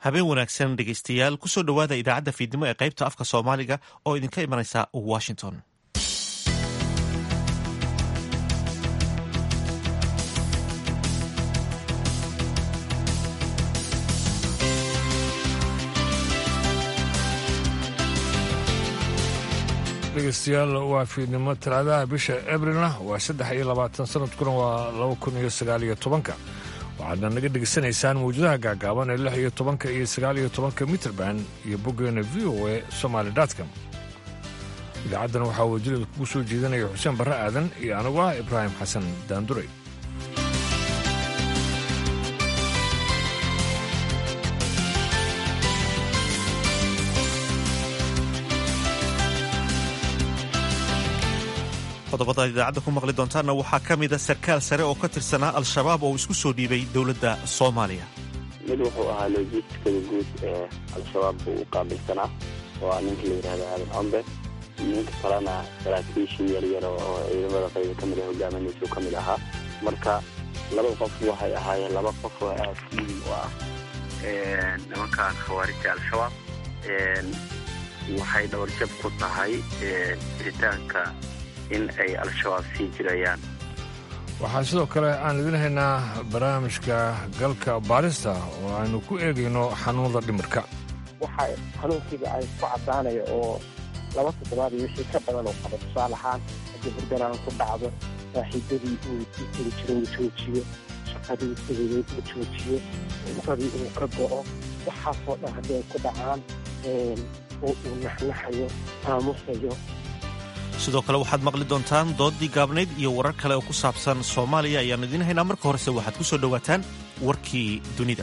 habeen wanaagsan dhegeystayaal kusoo dhowaada idaacadda fiidnimo ee qaybta afka soomaaliga oo idinka imanaysa washington dhegeystayaal waa fiidnimo talaadaha bisha abrilna waa saddex iyo labaatan sanadkuna waa laba kun iyo sagaal iyo tobanka waxaadna naga dhegeysanaysaan mawjadaha gaagaaban ee lix iyo tobanka iyo sagaal iyo tobanka mitrband iyo boggeena v o a somaali dotcom idaacaddan waxaa wajilada kugu soo jeedinaya xuseen barre aadan iyo anigu ah ibraahim xasan daanduray qodobada idaacadda ku maqli doontaanna waxaa ka mida sarkaal sare oo ka tirsanaa al-shabaab oo isku soo dhiibay dowladda soomaaliya mid wuxuu ahaa logistikada guud ee al-shabaab buu u qaabilsanaa oo ah ninka la yidhahda aadan combe ninka kalena saraakiishii yaryar oo ciidamada qayba ka mid ah hogaaminaysu ka mid ahaa marka laba qof waxay ahaayeen laba qof oo aad muhim u ah nimankan khawaarijta al-shabaab waxay dhabarjab ku tahay jiritaanka in ay al-shabaab sii jirayaan waxaa sidoo kale aan idin haynaa barnaamijka galka baarista oo aynu ku eegayno xanuunada dhimirka waxa xanuunkiiba ay ku caddaanaya oo laba toddobaad iyo wixii ka badan oo qaba tusaale ahaan haddii burganaan ku dhacdo saaxiibadii uu tegi jiro uu joojiyo shaqadii tegayeed uu joojiyo cunqadii uu ka go'o waxaasoo dhan haddii ay ku dhacaan oo uu naxnaxayo aamusayo sidoo kale waxaad maqli doontaan doodii gaabnayd iyo warar kale oo ku saabsan soomaaliya ayaannu idiin haynaa marka horese waxaad ku soo dhowaataan warkii dunida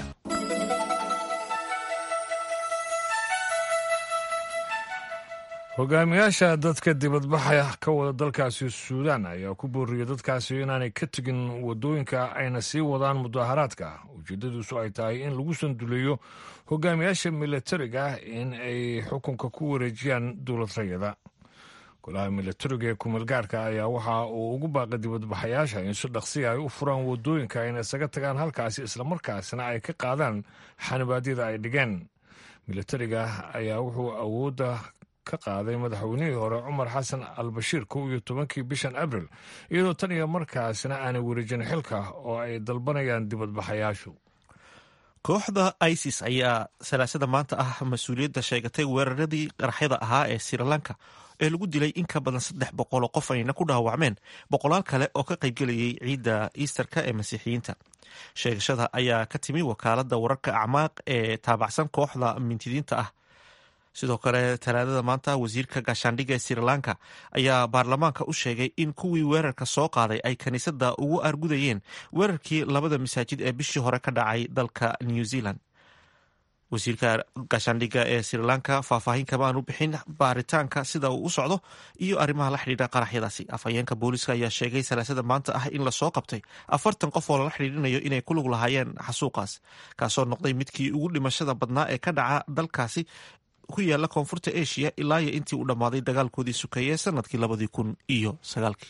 hogaamiyaasha dadka dibadbaxa ka wada dalkaasi suudaan ayaa ku booriyey dadkaasi inaanay ka tegin wadooyinka ayna sii wadaan mudaharaadka ujeeddadiisu ay tahay in lagu sanduleeyo hogaamiyaasha milatariga in ay xukunka ku wareejiyaan dowlad rayada golaha milatariga ee kumeelgaarka ayaa waxa uu ugu baaqay dibadbaxayaasha in si dhaqsiya ay u furaan wadooyinka ayna isaga tagaan halkaasi islamarkaasna ay ka qaadaan xanibaadyada ay dhigeen milatariga ayaa wuxuu awoodda ka qaaday madaxweynihii hore cumar xasan al bashiir kow iyo tobankii bishan abril iyadoo tan iyo markaasna aanay wareejin xilka oo ay dalbanayaan dibadbaxayaashu kooxda isis ayaa salaasada maanta ah mas-uuliyadda sheegatay weeraradii qaraxyada ahaa ee srilanka ee lagu dilay in ka badan saddex boqoloo qof ayna ku dhaawacmeen boqolaal kale oo ka qaybgelayay ciidda iisterka ee masiixiyiinta sheegashada ayaa ka timi wakaaladda wararka acmaaq ee taabacsan kooxda mintidiinta ah sidoo kale talaadada maanta wasiirka gaashaandhigga ee srilanka ayaa baarlamaanka u sheegay in kuwii weerarka soo qaaday ay kiniisadda ugu argudayeen weerarkii labada masaajid ee bishii hore ka dhacay dalka new zealand wasiirka gaashaandhigga ee srilanka faahfaahin kama aanu bixin baaritaanka sida uu u socdo iyo arrimaha la xidhiidha qaraxyadaasi afhayeenka booliiska ayaa sheegay salaasada maanta ah in lasoo qabtay afartan qof oo lala xidhiidhinayo inay ku lug lahaayeen xasuuqaas kaasoo noqday midkii ugu dhimashada badnaa ee ka dhaca dalkaasi ku yaala koonfurta asia ilaa iyo intii uu dhammaaday dagaalkoodii sukeeye sanadkii labadii kun iyo sagaalkii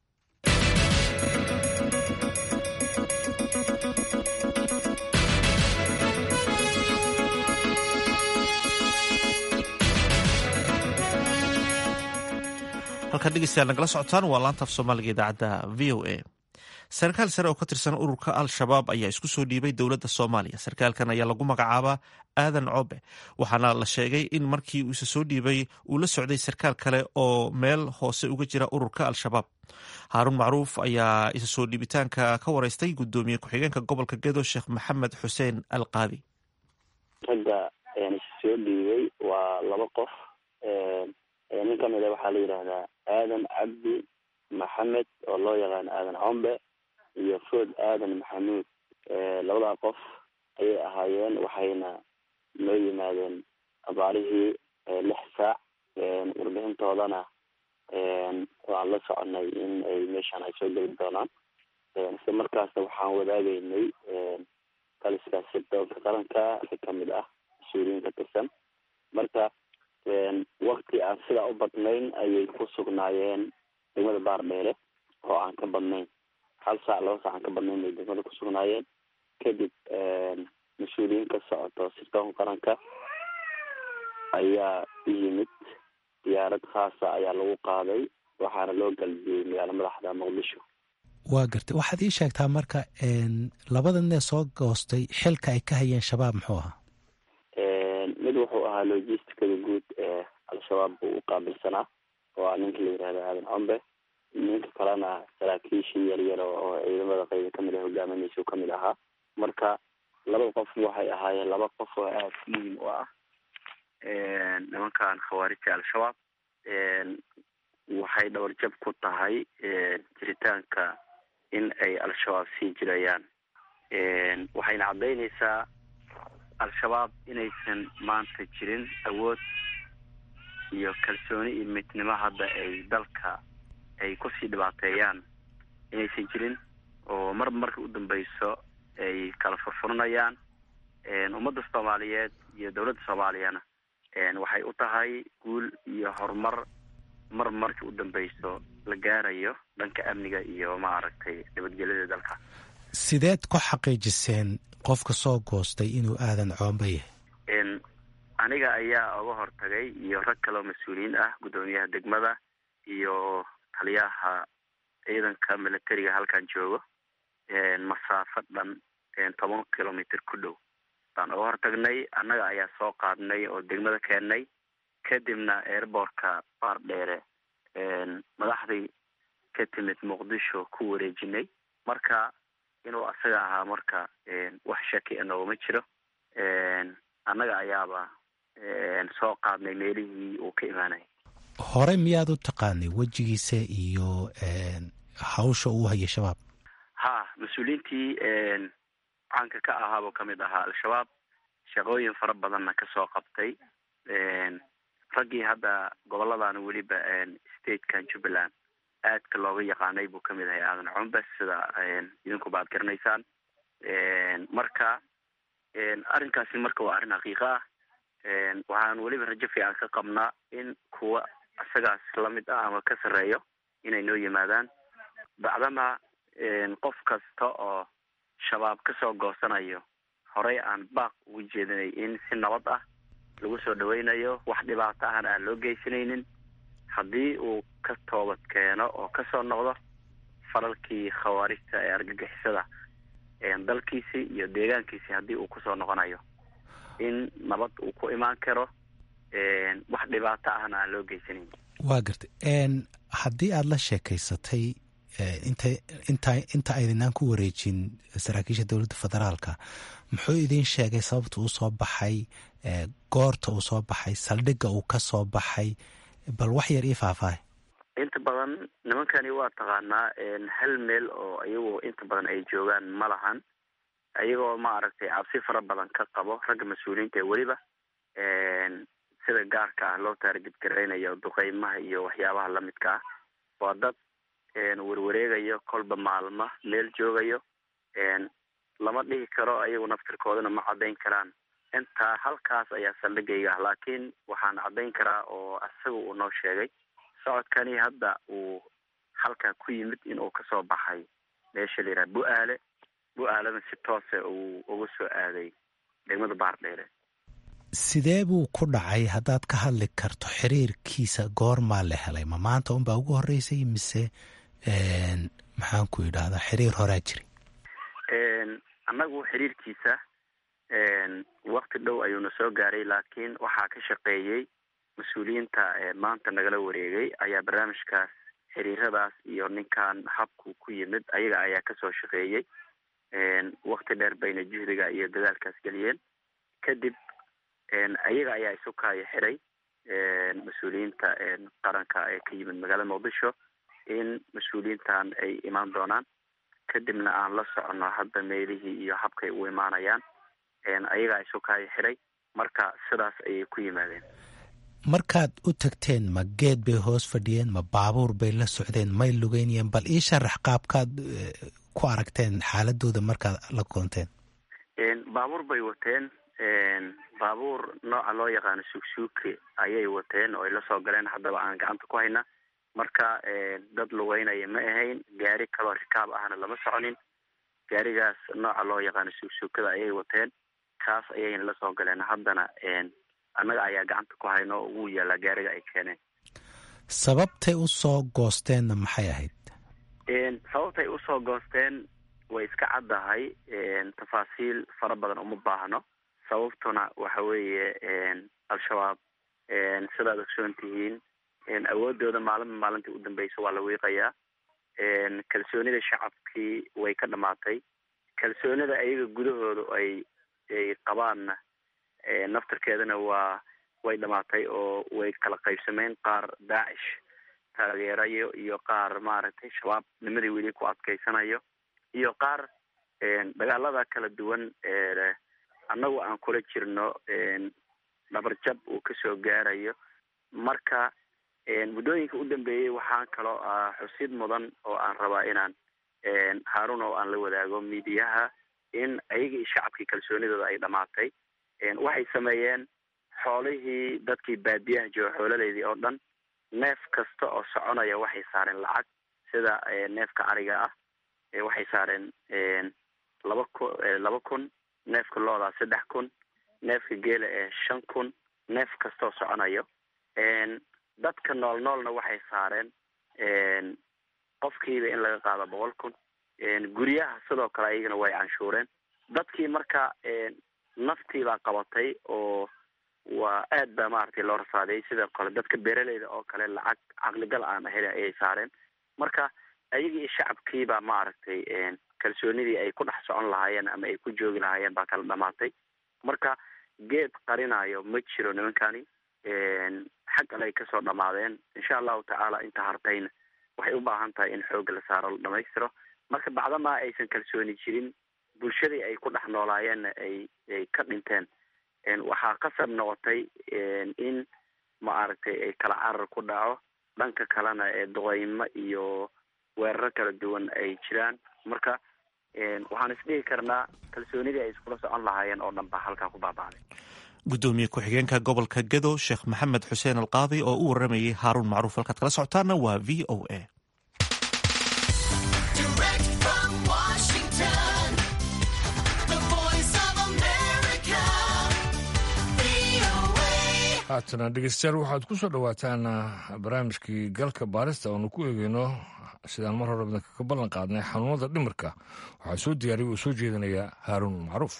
halkaad dhegeystayaal nagala socotaan waa laantaaf soomaaliga idaacadda v o a sarkaal sare oo ka tirsan ururka al-shabaab ayaa isku soo dhiibay dowladda soomaaliya sarkaalkan ayaa lagu magacaabaa aadan coobe waxaana la sheegay in markii uu isa soo dhiibay uu la socday sarkaal kale oo meel hoose uga jira ururka al-shabaab haaruun macruuf ayaa isa soo dhiibitaanka ka wareystay guddoomiye ku-xigeenka gobolka gedo sheekh maxamed xuseen al qaadi ragga ayaan isa soo dhiibay waa laba qof nin ka mida waxaa la yidhaahdaa aadan cabdi maxamed oo loo yaqaano aadan combe iyo food aadan maxamuud labadaa qof ayay ahaayeen waxayna noo yimaadeen abaarihii lix saac warbixintoodana waan la soconay in ay meeshaan ay soo geli doonaan isla markaasna waxaan wadaagaynay taliskaasi doonka qaranka si kamid ah mas-uuliyiin ka tirsan marka wakti aan sidaa u badnayn ayay ku sugnaayeen degmada baardheere oo aan ka badnayn hal saac laba saac aan ka badnayn bay degmada ku sugnaayeen kadib mas-uuliyiin ka socoto sirdoonka qaranka ayaa u yimid diyaarad khaasa ayaa lagu qaaday waxaana loo galbiyey magaalo madaxda muqdisho waa gartay waxaad ii sheegtaa marka labada nee soo goostay xilka ay ka hayeen shabaab muxuu ahaa mid wuxuu ahaa logisticada guud ee al-shabaab buu u qaabilsanaa waa ninka la yihahdo aadan combe ninka kalena saraakiishii yaryar oo ciidamada qayba kamid ah hogaaminaysa kamid ahaa marka laba qof waxay ahaayeen laba qof oo aada muhim u ah nimankan khawaarijta al-shabaab waxay dhawarjab ku tahay jiritaanka in ay al-shabaab sii jirayaan waxayna caddaynaysaa al-shabaab inaysan maanta jirin awood iyo kalsooni iyo midnimo hadda ay dalka ay kusii dhibaateeyaan inaysan jirin oo mar marka u dambeyso ay kala furfuranayaan ummadda soomaaliyeed iyo dowladda soomaaliyana waxay u tahay guul iyo horumar mar marka u dambeyso la gaarayo dhanka amniga iyo maaragtay nabadgelyada dalka sideed ku xaqiijiseen qofka soo goostay inuu aadan coomba yahay aniga ayaa uga hortagay iyo rag kaleo mas-uuliyiin ah guddoomiyaha degmada iyo taliyaha ciidanka militariga halkan joogo masaafo dhan toban kilomitr ku dhow baan uga hortagnay annaga ayaa soo qaadnay oo degmada keennay kadibna airbortka baar dheere madaxdii ka timid muqdisho ku wareejinay marka inuu asaga ahaa marka wax shaki inoogama jiro annaga ayaaba soo qaadnay meelihii uu ka imaanayay hore miyaad u taqaanay wejigiisa iyo hawsha uu hayay shabaab ha mas-uuliyiintii caanka ka ahaabuu kamid ahaa al-shabaab shaqooyin fara badanna kasoo qabtay raggii hadda goboladan weliba statekan jubbaland aadka looga yaqaanay buu kamid ahay aadan cumbes sida idinkuba ad garanaysaan marka arrinkaasi marka waa arrin xaqiiqa ah waxaan weliba rajo fiican ka qabnaa in kuwa isagaas lamid ah ama ka sarreeyo inay noo yimaadaan bacdama qof kasta oo shabaab kasoo goosanayo horey aan baaq ugu jeedinay in si nabad ah lagu soo dhaweynayo wax dhibaato ahna aan loo geysanaynin haddii uu ka toobad keeno oo kasoo noqdo falalkii khawaarijta ee argagixisada dalkiisi iyo deegaankiisi haddii uu kusoo noqonayo in nabad uu ku imaan karo wax dhibaato ahna aan loo geysanayn waa gartay haddii aada la sheekaysatay inta inta inta aydinaan ku wareejin saraakiisha dowladda federaalka muxuu idiin sheegay sababta uu soo baxay goorta uu soo baxay saldhigga uu ka soo baxay bal wax yar ii faahfaahay inta badan nimankani waa taqaanaa hal meel oo iyagoo inta badan ay joogaan ma lahan ayagoo maaragtay cabsi fara badan ka qabo ragga mas-uuliyiinta ee weliba sida gaarka ah loo taargedgaraynayo duqeymaha iyo waxyaabaha lamidka ah waa dad warwareegayo kolba maalma meel joogayo lama dhihi karo ayagu naftirkoodana ma caddayn karaan intaa halkaas ayaa saldhigayga ah laakiin waxaan caddayn karaa oo isaga uu noo sheegay socodkani hadda uu halkaa ku yimid inuu kasoo baxay meesha la yidhaha bu-aale bu-aalena si toose uu uga soo aaday degmada baardheere sidee buu ku dhacay haddaad ka hadli karto xiriirkiisa goormaa la helay ma maanta unbaa ugu horreysay mise maxaan ku idhaahdaa xiriir horaa jiri annagu xiriirkiisa wakti dhow ayuuna soo gaaray laakiin waxaa ka shaqeeyey mas-uuliyiinta maanta nagala wareegay ayaa barnaamijkaas xiriiradaas iyo ninkan habku ku yimid ayaga ayaa kasoo shaqeeyey wakti dheer bayna juhdiga iyo dadaalkaas geliyeen kadib ayaga ayaa isu kaayo xiray mas-uuliyiinta qaranka ee ka yimid magaalada muqdisho in mas-uuliyiintan ay imaan doonaan kadibna aan la socono hadda meelihii iyo habkay u imaanayaan ayagaa isu kaayo xiray marka sidaas ayay ku yimaadeen markaad u tagteen ma geed bay hoos fadhiyeen ma baabuur bay la socdeen may lugeynayeen bal ii sharax qaabkaad ku aragteen xaaladooda markaad la kulanteen baabuur bay wateen baabuur nooca loo yaqaano suugsuuki ayay wateen oo ay lasoo galeen haddaba aan gacanta ku hayna marka dad lugeynaya ma ahayn gaari kaloo rikaab ahna lama soconin gaarigaas nooca loo yaqaano suugsuukada ayay wateen kaas ayayna la soo galeen haddana annaga ayaa gacanta ku hayno oo wuu yaalaa gaariga ay keeneen sababtay usoo goosteenna maxay ahayd sababtay usoo goosteen way iska caddahay tafaasiil fara badan uma baahno sababtuna waxa weeye al-shabaab sidaad ogsoon tihiin awoodooda maalinba maalintii u dambeysa waa la wiiqayaa kalsoonida shacabkii way ka dhamaatay kalsoonida ayaga gudahooda ay ay qabaanna naftarkeedana waa way dhamaatay oo way kala qaybsameen qaar daacish taageerayo iyo qaar maaragtay shabaab nimadii weli ku adkeysanayo iyo qaar dagaalada kala duwan annagu aan kula jirno dhabarjab uu kasoo gaarayo marka muddooyinka u dambeeyey waxaa kaloo ah xusid mudan oo aan rabaa inaan haarun oo aan la wadaago miidiyaha in ayaga iyo shacabkii kalsoonidooda ay dhamaatay waxay sameeyeen xoolihii dadkii baadiyaha jooga xoolaleydii oo dhan neef kasta oo soconaya waxay saareen lacag sida neefka ariga ah waxay saareen laba ku laba kun neefka loodaa saddex kun neefka geela ee shan kun neef kastaoo soconayo dadka nool noolna waxay saareen qofkiiba in laga qaado boqol kun guryaha sidoo kale ayagana way canshuureen dadkii marka naftiibaa qabatay oo waa aad ba maaragtay loo rasaadiyay sidoo kale dadka beeraleyda oo kale lacag caqligal aan ahayn ayay saareen marka ayagii iyo shacabkiibaa maaragtay kalsoonidii ay ku dhex socon lahaayeen ama ay ku joogi lahaayeen baa kala dhamaatay marka geed qarinayo ma jiro nimankani xag ale ay kasoo dhamaadeen insha allahu tacaala inta hartayna waxay u baahan tahay in xoogga la saaro la dhamaystiro marka bacdamaa aysan kalsooni jirin bulshadii ay ku dhex noolaayeenna ay ay ka dhinteen waxaa qasab noqotay in maaragtay ay kala carar ku dhaco dhanka kalena ee duqeymo iyo weeraro kala duwan ay jiraan marka waxaan isdhihi karnaa kalsoonidii ay iskula socon lahaayeen oo dhan baa halkaa ku baaba'day gudoomiye ku-xigeenka gobolka gedo sheekh maxamed xuseen alqaadi oo u waramayay haaruun macruuf halkaad kala socotaana waa v o a haatana dhegeystayaal waxaad ku soo dhowaataan barnaamijkii galka baarista oonu ku eegeyno sidaan mar hore badanka ka ballan qaadnay xanuunada dhimirka waxaa soo diyaariya uu soo jeedinayaa haaruun macruuf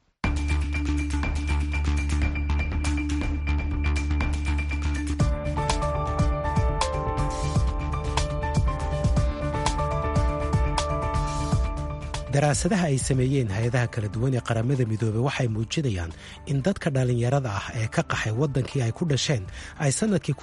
daraasadaha ay sameeyeen hay-adaha kala duwan ee qaramada midoobey waxay muujinayaan in dadka dhallinyarada ah ee ka qaxay waddankii ay ku dhasheen ay sannadkii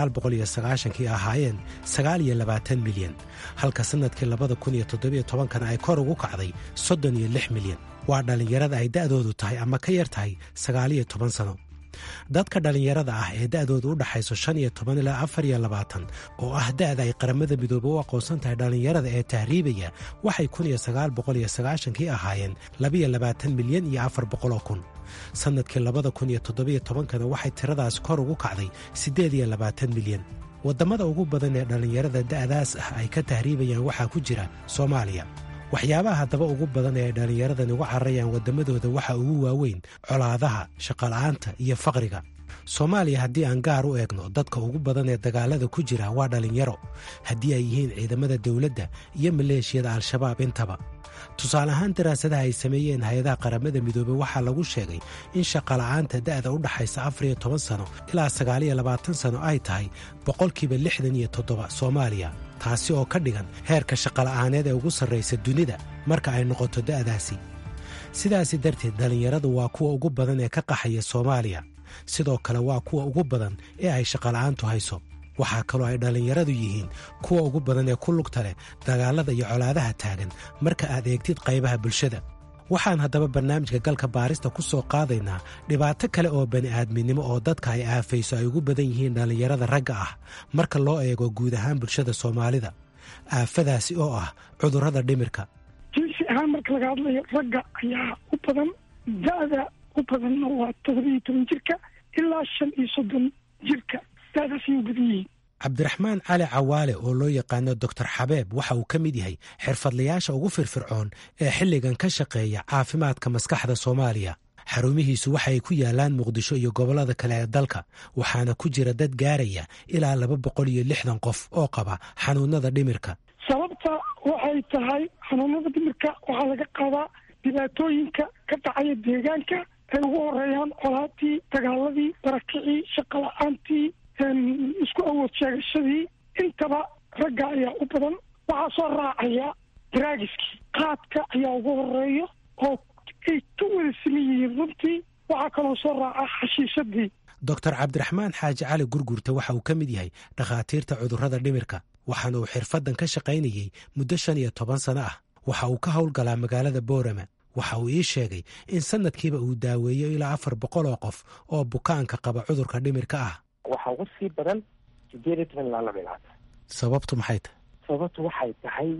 kii ahaayeen sagaaliyo labaatan milyan halka sannadkii labada kun iyo toddobiyo tobankana ay kor ugu kacday soddon iyo lix milyan waa dhallinyarada ay da'doodu tahay ama ka yar tahay sagaaliyo toban sano dadka dhallinyarada ah ee da'dooda u dhaxayso shan iyo toban ilaa afar iyo labaatan oo ah da'da ay qaramada midoobe u aqoonsan tahay dhallinyarada ee tahriibaya waxay kun iyo sagaal boqol iyo sagaashankii ahaayeen labiyo labaatan milyan iyo afar boqoloo kun sannadkii labada kun iyo toddobiyo tobankana waxay tiradaas kor ugu kacday siddeed iyo labaatan milyan waddamada ugu badan ee dhallinyarada da'daas ah ay ka tahriibayaan waxaa ku jira soomaaliya waxyaabaha haddaba ugu badan ee ay dhallinyaradan uga cararayaan waddamadooda waxaa ugu waaweyn colaadaha shaqola'aanta iyo faqriga soomaaliya haddii aan gaar u eegno dadka ugu badan ee dagaalada ku jira waa dhallinyaro haddii ay yihiin ciidamada dawladda iyo maleeshiyada al-shabaab intaba tusaale ahaan daraasadaha ay sameeyeen hay-adaha qaramada midoobey waxaa lagu sheegay in shaqola'aanta da'da u dhaxaysa afar iyo toban sano ilaa sagaaliyo labaatan sano ay tahay boqolkiiba lixdan iyo toddoba soomaaliya taasi oo ka dhigan heerka shaqola'aaneed ee ugu sarraysa dunida marka ay noqoto da'daasi sidaasi darteed dhallinyaradu waa kuwa ugu badan ee ka qaxaya soomaaliya sidoo kale waa kuwa ugu badan ee ay shaqola'aantu hayso waxaa kaloo ay dhallinyaradu yihiin kuwa ugu badan ee ku lugta leh dagaalada iyo colaadaha taagan marka aad eegtid qaybaha bulshada waxaan haddaba barnaamijka galka baarista ku soo qaadaynaa dhibaato kale oo bani'aadminimo oo dadka ay aafayso ay ugu badan yihiin dhallinyarada ragga ah marka loo eego guud ahaan bulshada soomaalida aafadaasi oo ah cudurrada dhimirka jinsi ahaan marka laga hadlayo ragga ayaa u badan da'da u badanna waa toddobiiyo toban jirka ilaa shan iyo soddon jirka da'daas ayay u badan yihiin cabdiraxmaan cali cawaale oo loo yaqaano doctor xabeeb waxa uu ka mid yahay xirfadlayaasha ugu firfircoon ee xilligan ka shaqeeya caafimaadka maskaxda soomaaliya xarumihiisu waxay ku yaalaan muqdisho iyo gobollada kale ee dalka waxaana ku jira dad gaaraya ilaa laba boqol iyo lixdan qof oo qaba xanuunada dhimirka sababta waxay tahay xanuunada dhimirka waxaa laga qaadaa dhibaatooyinka ka dhacaya deegaanka ay ugu horeeyaan colaadii dagaaladii barakicii shaqo la-aantii isku awood sheegashadii intaba ragga ayaa u badan waxaa soo raacaya draagiskii qaadka ayaa ugu horeeyo oo ay ka wada siman yihiin runtii waxaa kaloo soo raaca xashiishadii doctor cabdiraxmaan xaaji cali gurgurta waxa uu ka mid yahay dhakhaatiirta cudurrada dhimirka waxaana uu xirfaddan ka shaqaynayey muddo shan iyo toban sano ah waxa uu ka howlgalaa magaalada boorama waxa uu ii sheegay in sanadkiiba uu daaweeyo ilaa afar boqol oo qof oo bukaanka qaba cudurka dhimirka ah waxaa ugu sii badan sideed iyo toban ilaa laba ilaatan sababtu maxay tahay sababtu waxay tahay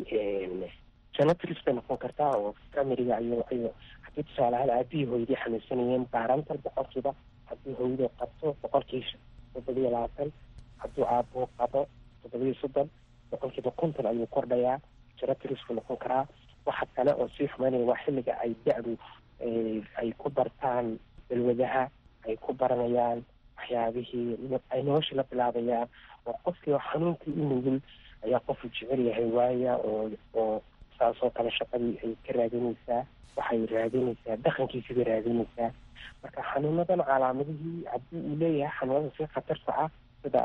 genetics bay noqon kartaa oo familiga ayo ayo haddii tusaalahaan aabihii hooyadii xanuunsanayeen baarantal boqolkiiba haddii hooyadoo qabto boqolkiiba toddobiyo labaatan hadduu aabuu qabo toddobiyo soddon boqolkiiba konton ayuu kordhayaa genetics buu noqon karaa waxa kale oo sii xumaynaya waa xilliga ay da-du ay ku bartaan balwadaha ay ku baranayaan waxyaabihii ay nolosha la bilaabayaan oo qofkii xanuunkii u nugul ayaa qofu jecel yahay waaya oo oo saasoo kale shaqadii ay ka raadinaysaa waxay raadinaysaa dhaqankiisii bay raadinaysaa marka xanuunadan calaamadihii haddii uu leeyahay xanuunada si khatarta ah sida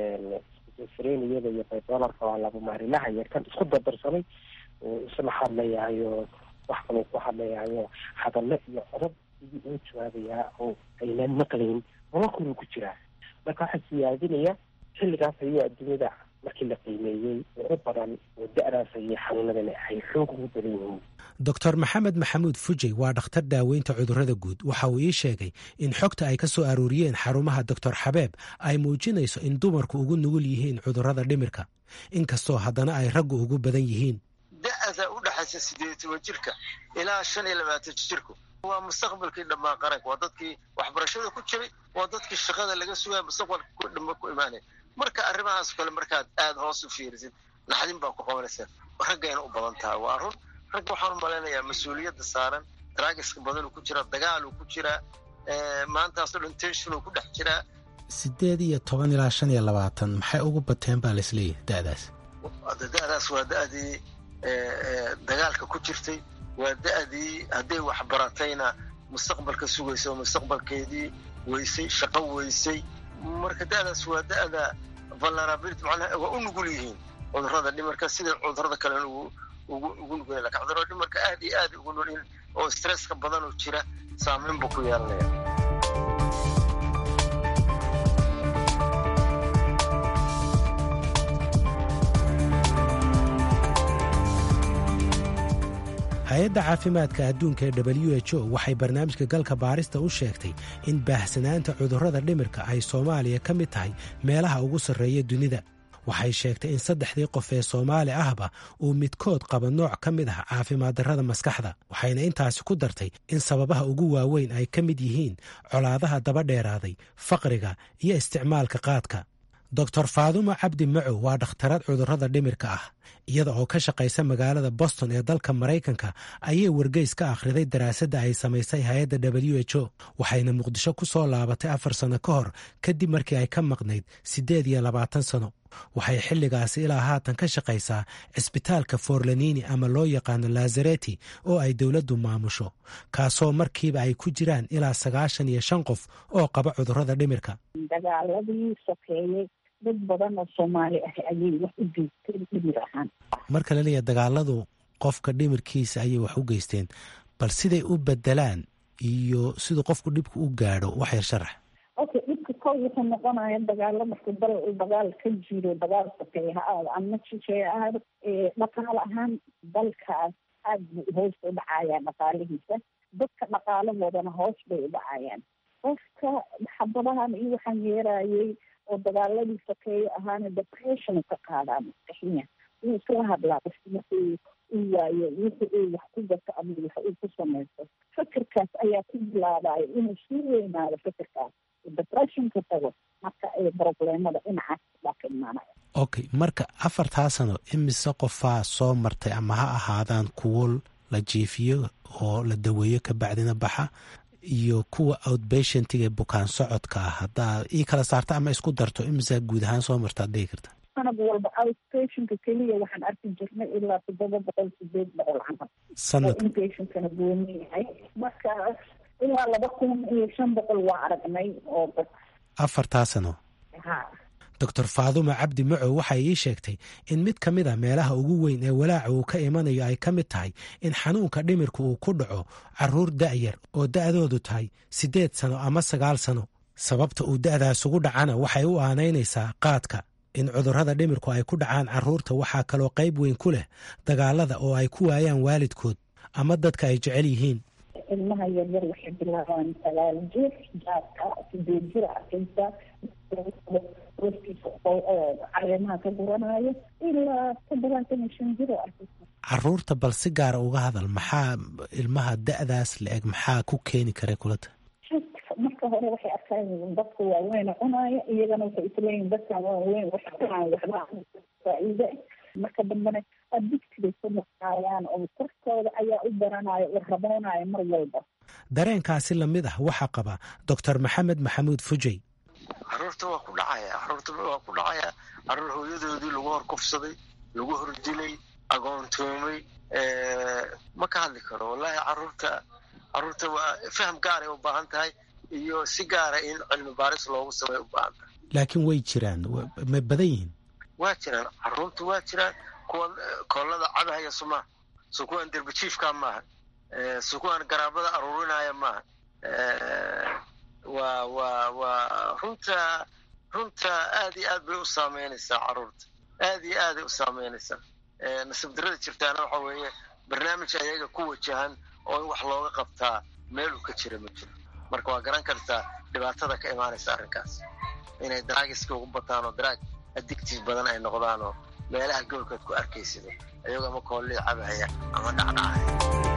sreniyada iyo baydolarka waa laba maarilaha iyo kan isku dardarsamay isla hadlayahayo wax kaloo ku hadlayahayo hadallo iyo codab sidii uu jawaabayaa oo aynaan maqlayn nololkunu ku jiraa marka waxaa siyaadinaya xilligaas ayuu adduunyada markii la qiimeeyey ugu badan oo da-daas ayay xanuunadan ay xoog ugu badan yihiin doctor maxamed maxamuud fujey waa dhakhtar daaweynta cudurrada guud waxa uu ii sheegay in xogta ay ka soo aruuriyeen xarumaha doctor xabeeb ay muujinayso in dumarku ugu nugul yihiin cudurrada dhimirka inkastoo haddana ay raggu ugu badan yihiin da-da u dhexaysa sideed toban jirka ilaa shan iyo labaatan jirku waa mustaqbalkii dhammaan qaranka waa dadkii waxbarashada ku jiray waa dadkii shaqada laga sugaya mustaqbalka dhama ku imaanaya marka arrimahaas kale markaad aada hoos u fiirisid naxdin baa ku qabanaysa raggayna u badan tahay waa run ragga waxaan u malaynayaa mas-uuliyadda saaran draagiska badanuu ku jiraa dagaaluu ku jiraa maantaasoo dhan tenshonuu ku dhex jiraa sideed iyo toban ilaa shan iyo labaatan maxay ugu bateen baa laisleeyahay da-daas da-daas waa da-dii dagaalka ku jirtay waa da-dii hadday waxbaratayna mustaqbalka sugaysa oo mustaqbalkeedii weysay shaqo weysay marka da-daas waa da-da vulnerability macnaha waa u nugul yihiin cudurrada dhimarka sida cudurrada kalen ugu ugu ugu nugul lakin cudurrada dhimarka aad iyo aad ugu nugul oo stresska badan oo jira saameyn buu ku yeelanaya hay-adda caafimaadka adduunka ee w h o waxay barnaamijka galka baarista u sheegtay in baahsanaanta cudurrada dhimirka ay soomaaliya ka mid tahay meelaha ugu sarreeya dunida waxay sheegtay in saddexdii qof ee soomaali ahba uu midkood qaba nooc ka mid ah caafimaad darrada maskaxda waxayna intaasi ku dartay in sababaha ugu waaweyn ay ka mid yihiin colaadaha daba dheeraaday faqriga iyo isticmaalka qaadka doctor faadumo cabdi macow waa dhakhtarad cudurrada dhimirka ah iyada oo ka shaqaysa magaalada boston ee dalka maraykanka ayay wargeys ka akhriday daraasadda ay samaysay hay-adda w h o waxayna muqdisho ku soo laabatay afar sano ka hor kadib markii ay ka maqnayd siddeed iyo labaatan sano waxay xilligaasi ilaa haatan ka shaqaysaa cisbitaalka forlanini ama loo yaqaano lazareti oo ay dowladdu maamusho kaasoo markiiba ay ku jiraan ilaa sagaashan iyo shan qof oo qaba cudurrada dhimirka dagaaladii sokeeyey dad badan oo soomaali ah ayay wax u geysteen dhimir ahaan marka la leeyahay dagaaladu qofka dhimirkiisa ayay wax u geysteen bal siday u bedelaan iyo siduu qofku dhibka u gaadho wax yar sharax okay dhibka kow wuxuu noqonaya dagaalo marka dal uu dagaal ka jiro dagaal sokeeye ha aado ama shisheeye ahaado dhaqaale ahaan dalkaas aad buu hoos u dhacayaan dhaqaalihiisa dadka dhaqaalahoodana hoos bay u dhacayaan qofka xabadahan iyo waxaan yeerayey oo dagaaladii sokeeye ahaana depression ka qaadaa maskaxiya wuu iskala hadlaa qofki markuu uu waayo wixii uu wax ku gato ama wax uu ku samaysto fikirkaas ayaa ku bilaabaya inuu sii weynaado fikirkaas depressionka tago marka ay probleemada dhinacaas baa ka imaanaya okay marka afartaa sano imise qofaa soo martay ama ha ahaadaan kuwo la jiifiyo oo la daweeyo ka bacdina baxa iyo kuwa outbatientiga ee bukaan socodka ah haddaa ii kala saarta ama isku darto imisa guud ahaan soo martaad dhihi karta sanad walba outstationka keliya waxaan arki jirnay ilaa toddoba boqol sideed boqol camal sanad oo inpatientkana gooni yahay marka ilaa laba kun iyo shan boqol waa aragnay oo dad afartaa sano ha doctor faadumo cabdi macow waxay ii sheegtay in mid ka mid a meelaha ugu weyn ee walaaca uu ka imanayo ay ka mid tahay in xanuunka dhimirka uu ku dhaco caruur da'yar oo da'doodu tahay siddeed sano ama sagaal sano sababta uu da'daas ugu dhacana waxay u aanaynaysaa qaadka in cudurrada dhimirku ay ku dhacaan carruurta waxaa kaloo qayb weyn ku leh dagaalada oo ay ku waayaan waalidkood ama dadka ay jecel yihiin ilmaha yaryar waxay bilaabaan sagaal jir jaadka sideed jir arkaysa waftiisa caleemaha ka guranayo ilaa toddobaatan iyo shan jir oo arkaysa carruurta bal si gaara uga hadal maxaa ilmaha da'daas la eg maxaa ku keeni kara kulata marka hore waxay arkaan dadka waaweyn cunaayo iyagana waxay isleeyihin dadkan waaweyn waxay cunaayo waxba faa'iide marka dambena adigtibay ku noqaayaan oo korkooda ayaa u baranayo u raboonayo mar walba dareenkaasi lamid ah waxaa qaba doctor maxamed maxamuud fujey caruurta waa ku dhacaya caruurta waa ku dhacaya caruur hooyadoodii lagu hor kufsaday lagu hor dilay agoontoomay ma ka hadli karo wallahi caruurta caruurta waa faham gaaray u baahan tahay iyo si gaara in cilmi baaris loogu sameey u baahan tahay laakiin way jiraan ma badan yihiin waa jiraan caruurta waa jiraan kuwa koolada cabahaya suma so kuwaan derbajiifka maaha so kuwaan garaabada aruurinaya maaha waa waa waa runta runta aad iyo aad bay u saameynaysaa caruurta aad iyo aaday u saameynaysaa nasiib darada jirtaana waxa weeye barnaamij ayaga ku wajahan oo in wax looga qabtaa meel uu ka jira ma jiro marka waa garan kartaa dhibaatada ka imaanaysa arrinkaas inay daraagiska ugu bataan oo daraag addictive badan ay noqdaan oo meelaha gobolkood ku arkaysido ayagoo ama koolii cabahaya ama dhacdhacaya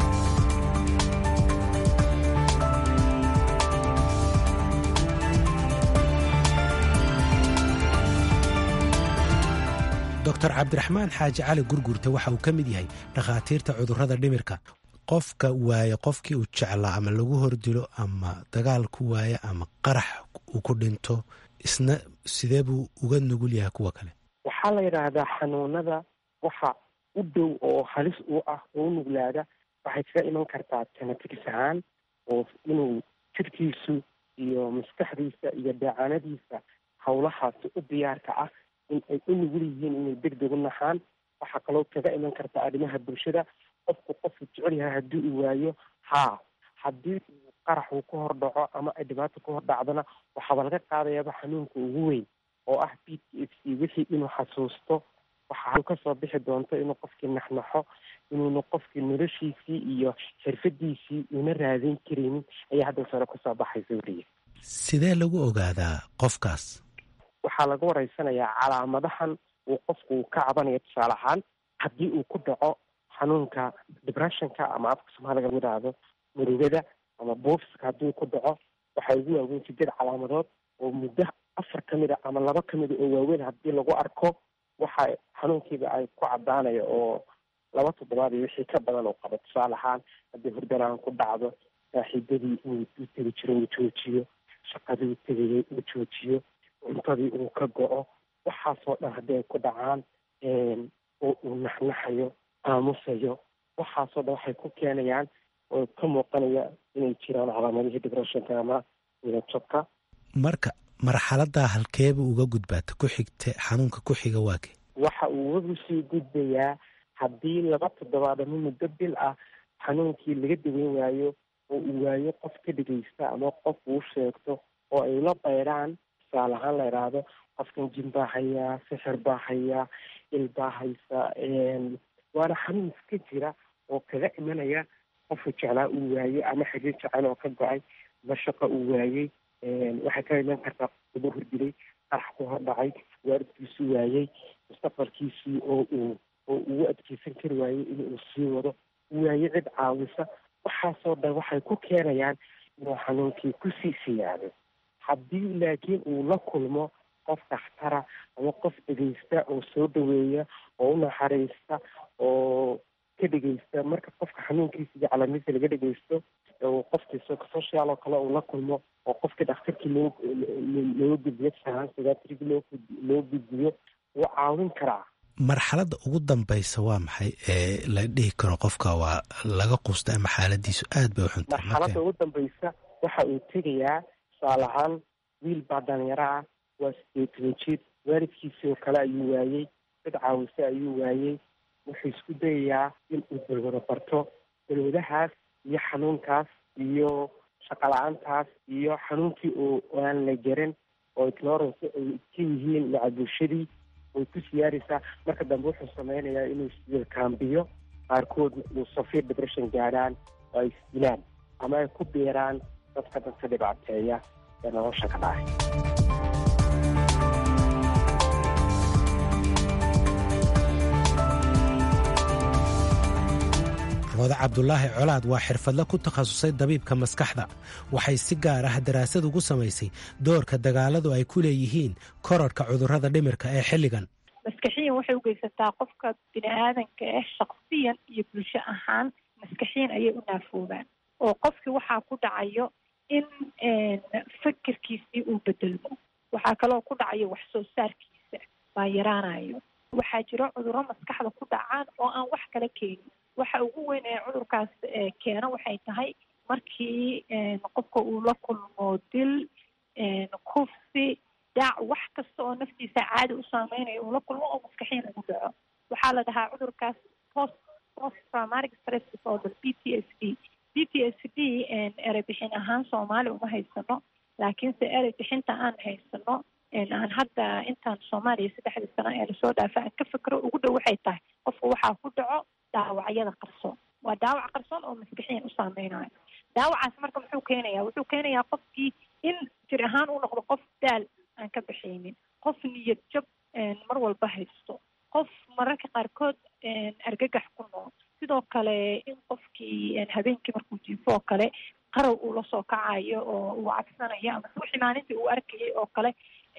doctor cabdiraxmaan xaaji cali gurgurta waxa uu ka mid yahay dhakhaatiirta cudurrada dhimirka qofka waaye qofkii uu jeclaa ama lagu hordilo ama dagaal ku waaye ama qarax uu ku dhinto isna sidee buu uga nugul yahay kuwa kale waxaa la yidhaahdaa xanuunada waxa u dhow oo halis u ah oo u nuglaada waxay kaga iman kartaa genetics ahaan oo inuu jirkiisu iyo maskaxdiisa iyo deecaanadiisa howlahaasi u diyaarka ah in ay u nugul yihiin inay deg deg u naxaan waxaa kaloo kaga iman karta arrimaha bulshada qofku qofku jecel yahay haddii uu waayo haa haddii uu qarax uu ka hor dhaco ama ay dhibaato ka hor dhacdona waxaaba laga qaadayaaba xanuunka ugu weyn oo ah b t f c wixii inuu xasuusto waxa kasoo bixi doonto inuu qofkii naxnaxo inuuna qofkii noloshiisii iyo xirfadiisii una raadin karaynin ayaa hadda sare kusoo baxaysa weliya sidee lagu ogaadaa qofkaas waxaa laga wareysanayaa calaamadahan uu qofku uu ka cabanayo tusaale ahaan haddii uu ku dhaco xanuunka depressionka ama afka soomaaliga lagu yidhaahdo murugada ama boofiska haddii ku dhaco waxaa ugu waaweyn sideed calaamadood oo muddo afar ka mid a ama laba ka mid a oo waaweyn haddii lagu arko waxa xanuunkiiba ay ku caddaanaya oo laba toddobaad iyo wixii ka badan uu qabo tusaale ahaan haddii hurdanaan ku dhacdo saaxiibadii uu u tegi jiro uu joojiyo shaqadii uu tegayay uu joojiyo cuntadii uu ka go-o waxaasoo dhan haddii ay ku dhacaan oo uu naxnaxayo aamusayo waxaasoo dhan waxay ku keenayaan oo ka muuqanaya inay jiraan calaamadihii depressionka ama midajabka marka marxaladaa halkeeba uga gudbaata ku xigta xanuunka ku xiga waake waxa uu ugu sii gudbayaa haddii laba toddobaad ama muddo bil ah xanuunkii laga daweyn waayo oo uu waayo qof ka dhegeysta ama qof uu sheegto oo ay la bayraan tusaale ahaan la idhaahdo qofkan jin baa hayaa sixir baa hayaa il baa haysa waana xanuun iska jira oo kaga imanaya qofku jeclaa uu waayey ama xiriir jecel oo ka go-ay ama shaqo uu waayey waxay ka iman kartaa uba hordilay qarax ku hor dhacay waalidkiisu waayey mustaqbalkiisii oo uu oo ugu adkeysan kari waayey inuu sii wado waaye cid caawisa waxaasoo dhan waxay ku keenayaan inuu xanuunkii kusii siyaado haddii laakiin uu la kulmo qof dakhtara ama qof dhegeysta oo soo dhaweeya oo u naxariista oo ka dhegeysta marka qofka xanuunkiisa iyo calaamadiisa laga dhegeysto qofkii social oo kale uu la kulmo oo qofkii dhakhtarkii loo loo gudbiyo sahaansigaatrig loo loo gudbiyo wuu caawin karaa marxaladda ugu dambaysa waa maxay ee la dhihi karo qofka waa laga quusta ama xaaladiisu aad bay u xuntahay marxaladda ugu dambaysa waxa uu tegayaa tusaale ahaan wiil baa dhalinyaro ah waa sideetan jid waalidkiisii oo kale ayuu waayey dad caawise ayuu waayey wuxuu isku dayayaa in uu balwado barto balwadahaas iyo xanuunkaas iyo shaqala-aantaas iyo xanuunkii oo aan la garan oo ignorance ay ka yihiin maca bulshadii way ku siyaaraysaa marka dambe wuxuu sameynayaa inuu isdilkaambiyo qaarkood uu safiir depression gaadhaan oo ay isdilaan ama ay ku biiraan dadka dadka dhibaateeya ee nolosha ka dhacay rooda cabdulaahi colaad waa xirfadle ku takhasusay dabiibka maskaxda waxay si gaar ah daraasad ugu samaysay doorka dagaaladu ay ku leeyihiin korarhka cudurrada dhimirka ee xilligan maskaxiyan waxay u geysataa qofka bini aadanka ah shaksiyan iyo bulsho ahaan maskaxiyan ayay u naafoobaan oo qofkii waxaa ku dhacayo in fikirkiisii uu bedelmo waxaa kaloo ku dhacayo wax soo saarkiisa baa yaraanayo waxaa jiro cudurro maskaxda ku dhacaan oo aan wax kala keenin waxa ugu weyn ee cudurkaas keena waxay tahay markii qofka uu la kulmo dil kufsi daac wax kasta oo naftiisa caadi u saameynayo uu la kulmo oo maskaxiyan ugu dhaco waxaa la dhahaa cudurkaas post post traumatic stress disorder p t s d p t s d erey bixin ahaan soomaali uma haysano laakiinse erey bixinta aan haysano aan hadda intaan soomaaliya saddexdii sano ee lasoo dhaafa aan ka fikro ugu dhow waxay tahay qofka waxaa ku dhaco dhaawacyada qarsoon waa dhaawac qarsoon oo maskixiyan u saameynayo dhaawacaas marka muxuu keenayaa wuxuu keenayaa qofkii in jir ahaan uu noqdo qof daal aan ka baxaynin qof niyad jab mar walba haysto qof mararka qaarkood argagax ku nool sidoo kale in qofkii habeenkii markuu jiifo oo kale qarow uu lasoo kacayo oo uu cabsanayo ama wixii maalintii uu arkayay oo kale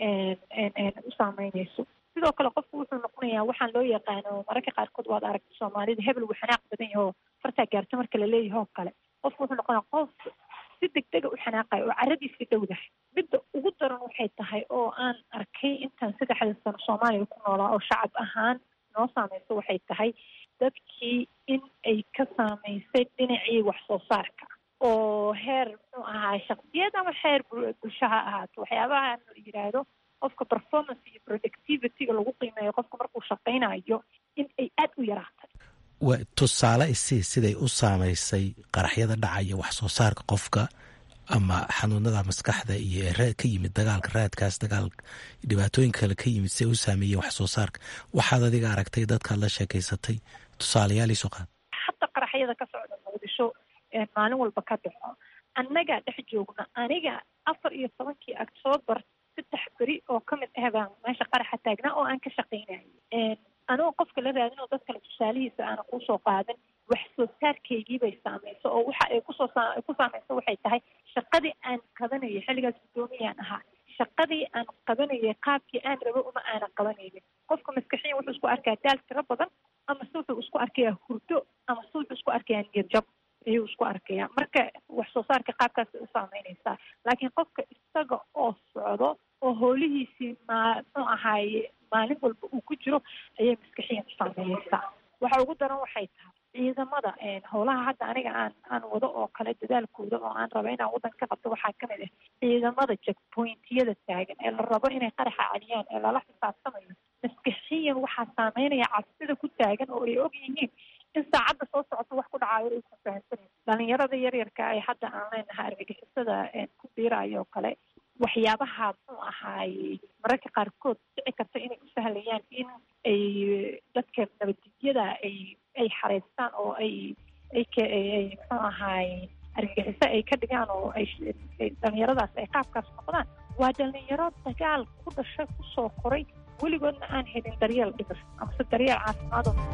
u saameynayso sidoo kale qofku wuxuu noqonayaa waxaan loo yaqaano mararka qaarkood waad aragta soomaalida hebel wuu xanaaq badan yaho fartaa gaarto marka la leeyahay oo kale qofku wuxuu noqonaya qof si degdega u xanaaqayo oo caradiisi dhowdahay midda ugu daran waxay tahay oo aan arkay intaan saddexda sano soomaaliya ku noolaa oo shacab ahaan noo saameyso waxay tahay dadkii in ay ka saameysay dhinacii wax soo saarka oo heer muxuu ahaa shaksiyad ama heer bulsho ha ahaato waxyaabaha la yidhaahdo qofka performance iyo productivityga lagu qiimeeyo qofka markuu shaqaynayo in ay aada u yaraatay wa tusaale isii siday u saamaysay qaraxyada dhacaya wax soo saarka qofka ama xanuunada maskaxda iyo ee ka yimid dagaalka raadkaas dagaal dhibaatooyin kale ka yimid siday u saameeyeen wax soo saarka waxaad adiga aragtay dadkaad la sheekaysatay tusaalayaaliisu qaad hadda qaraxyada ka socda muqdisho maalin walba ka dhaco annagaa dhex joogna aniga afar iyo tobankii octoobar saddex beri oo ka mid ah baan meesha qaraxa taagnaa oo aan ka shaqaynayo anigoo qofka la raadin oo dad kale tusaalihiisa aana kuusoo qaadan wax soo saarkaygii bay saamayso oo waxa ay kusoo ku saamayso waxay tahay shaqadii aan qabanayay xilligaas guddoomiyaan ahaa shaqadii aan qabanayay qaabkii aan rabo uma aanan qabanaynin qofka maskaxiyan wuxuu isku arkaa daal tiro badan ama se wuxuu isku arkayaa hurdo ama se wuxuu isku arkayaa niyad jab ayuu isku arkayaa marka wax soo saarka qaabkaas bay u saameynaysaa laakiin qofka isaga oo socdo oo hoolihiisii maa muxuu ahaaye maalin walba uu ku jiro ayay maskaxiyan u saameynaysaa waxa ugu daran waxay tahay ciidamada howlaha hadda aniga aan aan wado oo kale dadaalkooda oo aan raba inaan waddan ka qabto waxaa kamid ah ciidamada checkpointyada taagan ee la rabo inay qaraxa celiyaan ee lala xisaabtamayo maskaxiyan waxaa saameynaya cabsida ku taagan oo ay og yihiin in saacadda soo socoto wax ku dhacaayo ay ku fahamsanayn dhalinyarada yaryarka ay hadda aan leenahay argagixisada ku biirayo oo kale waxyaabaha muxuu ahaaye mararka qaarkood dhici karta inay u sahlayaan in ay dadka nabaddigyada ay ay xareystaan oo ay ay ay muxuu ahaaye argagixiso ay ka dhigaan oo ay dhalinyaradaas ay qaabkaas noqdaan waa dhalinyaro dagaal ku dhashay kusoo koray weligoodna aan helin daryeel dhibir amase daryeel caafimaad oo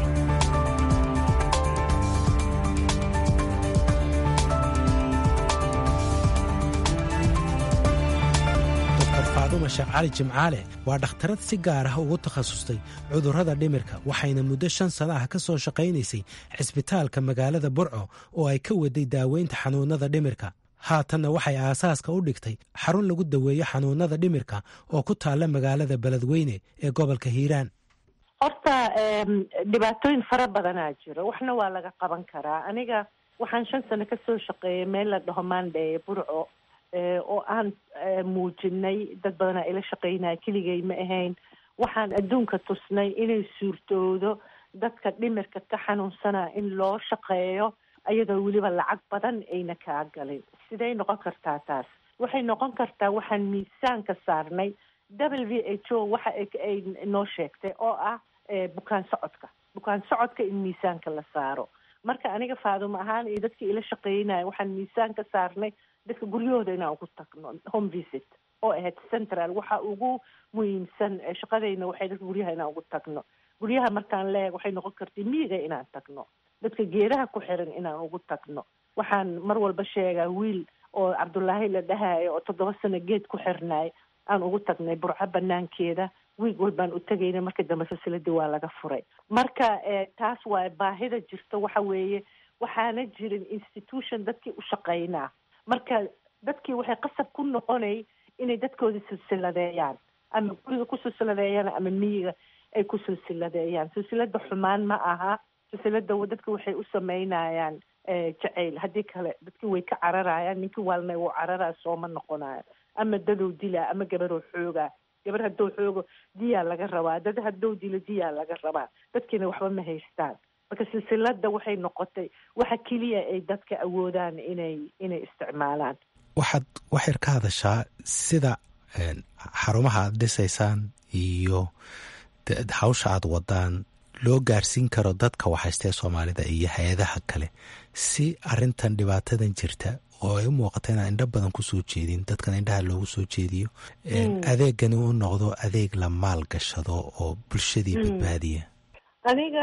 maskixiya faadumo sheekh cali jimcaale waa dhakhtarad si gaar ah ugu takhasustay cudurrada dhimirka waxayna muddo shan sana ah ka soo shaqaynaysay cisbitaalka magaalada burco oo ay ka waday daaweynta xanuunnada dhimirka haatanna waxay aasaaska u dhigtay xarun lagu daweeyo xanuunnada dhimirka oo ku taalla magaalada beledweyne ee gobolka hiiraan horta dhibaatooyin fara badanaa jiro waxna waa laga qaban karaa aniga waxaan shan sano ka soo shaqeeyay meel la dhaho maandheye burco oo aan muujinay dad badanaa ila shaqeynaya keligay ma ahayn waxaan adduunka tusnay inay suurtoodo dadka dhimirka ka xanuunsanaa in loo shaqeeyo iyadoo weliba lacag badan ayna kaa galin siday noqon kartaa taas waxay noqon kartaa waxaan miisaanka saarnay w v h o waxa ay noo sheegtay oo ah bukaan socodka bukaan socodka in miisaanka la saaro marka aniga faadumo ahaan iyo dadkii ila shaqeynaya waxaan miisaan ka saarnay dadka guryahooda inaan ugu tagno home visit oo ahayd central waxa ugu muhiimsan shaqadayna waxay dadka guryaha inaan ugu tagno guryaha markaan leeg waxay noqon kartay miyiga inaan tagno dadka geedaha ku xiran inaan ugu tagno waxaan mar walba sheegaa wiil oo cabdullaahi la dhahayo oo toddoba sano geed ku xirnaay aan ugu tagnay burco banaankeeda wiig walbaan u tegayna marka dambe silsiladii waa laga furay marka taas waa baahida jirta waxa weeye waxaana jirin institution dadkii u shaqeynaa marka dadkii waxay qasab ku noqonay inay dadkoodii silsiladeeyaan ama guriga ku silsiladeeyaan ama miyiga ay ku silsiladeeyaan silsilada xumaan ma aha silsilada dadka waxay u sameynayaan jacayl haddii kale dadkii way ka cararayaan ninkii waalna wuu cararaya sooma noqonayo ama dadow dilaa ama gabaroo xoogaa gabar haddou xoogo diyaa laga rabaa dad haddou dilo diyaa laga rabaa dadkiina waxba ma haystaan marka silsilada waxay noqotay waxa keliya ay dadka awoodaan inay inay isticmaalaan waxaad waxyar ka hadashaa sida xarumaha aad dhisaysaan iyo hawsha aad wadaan loo gaarsiin karo dadka waxhaystee soomaalida iyo hay-adaha kale si arintan dhibaatadan jirta oo ay u muuqata inaan indho badan kusoo jeedin dadkan indhaha loogu soo jeediyo adeegani u noqdo adeeg la maal gashado oo bulshadii badbaadiya aniga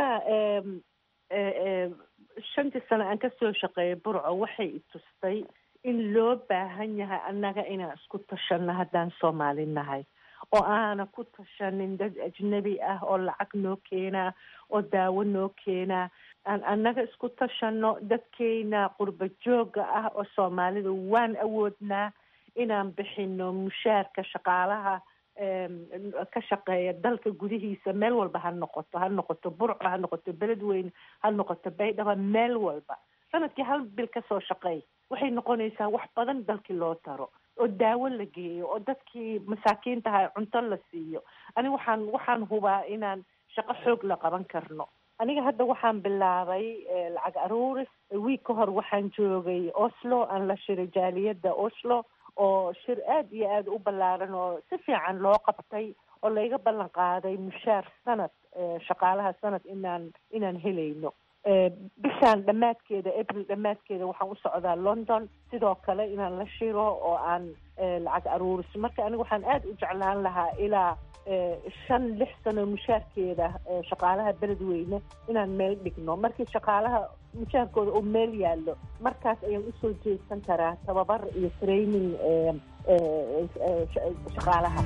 shantii sano aan kasoo shaqeeyay burco waxay itustay in loo baahan yahay annaga inaan isku tashanno haddaan soomaali nahay oo aana ku tashanin dad ajnabi ah oo lacag noo keenaa oo daawo noo keenaa aan annaga isku tashanno dadkeyna qurba jooga ah oo soomaalida waan awoodnaa inaan bixino mushaarka shaqaalaha ka shaqeeya dalka gudihiisa meel walba ha noqoto ha noqoto burco ha noqoto beledweyne ha noqoto baydhaba meel walba sanadkii hal bil kasoo shaqeey waxay noqonaysaa wax badan dalkii loo taro oo daawo la geeyo oo dadkii masaakiintaha cunto la siiyo aniga waxaan waxaan hubaa inaan shaqo xoog la qaban karno aniga hadda waxaan bilaabay lacag aruuris wiig ka hor waxaan joogay oslo aan la shiray jaaliyadda oslo oo shir aad iyo aada u ballaaran oo si fiican loo qabtay oo layga ballan qaaday mushaar sanad shaqaalaha sanad inaan inaan helayno bishaan dhammaadkeeda april dhammaadkeeda waxaan u socdaa london sidoo kale inaan la shiro oo aan lacag aruuriso marka aniga waxaan aada u jeclaan lahaa ilaa shan lix sano mushaarkeeda shaqaalaha beledweyne inaan meel dhigno markii shaqaalaha mushaarkooda oo meel yaallo markaas ayaan usoo jeedsan karaa tababar iyo training shaqaalaha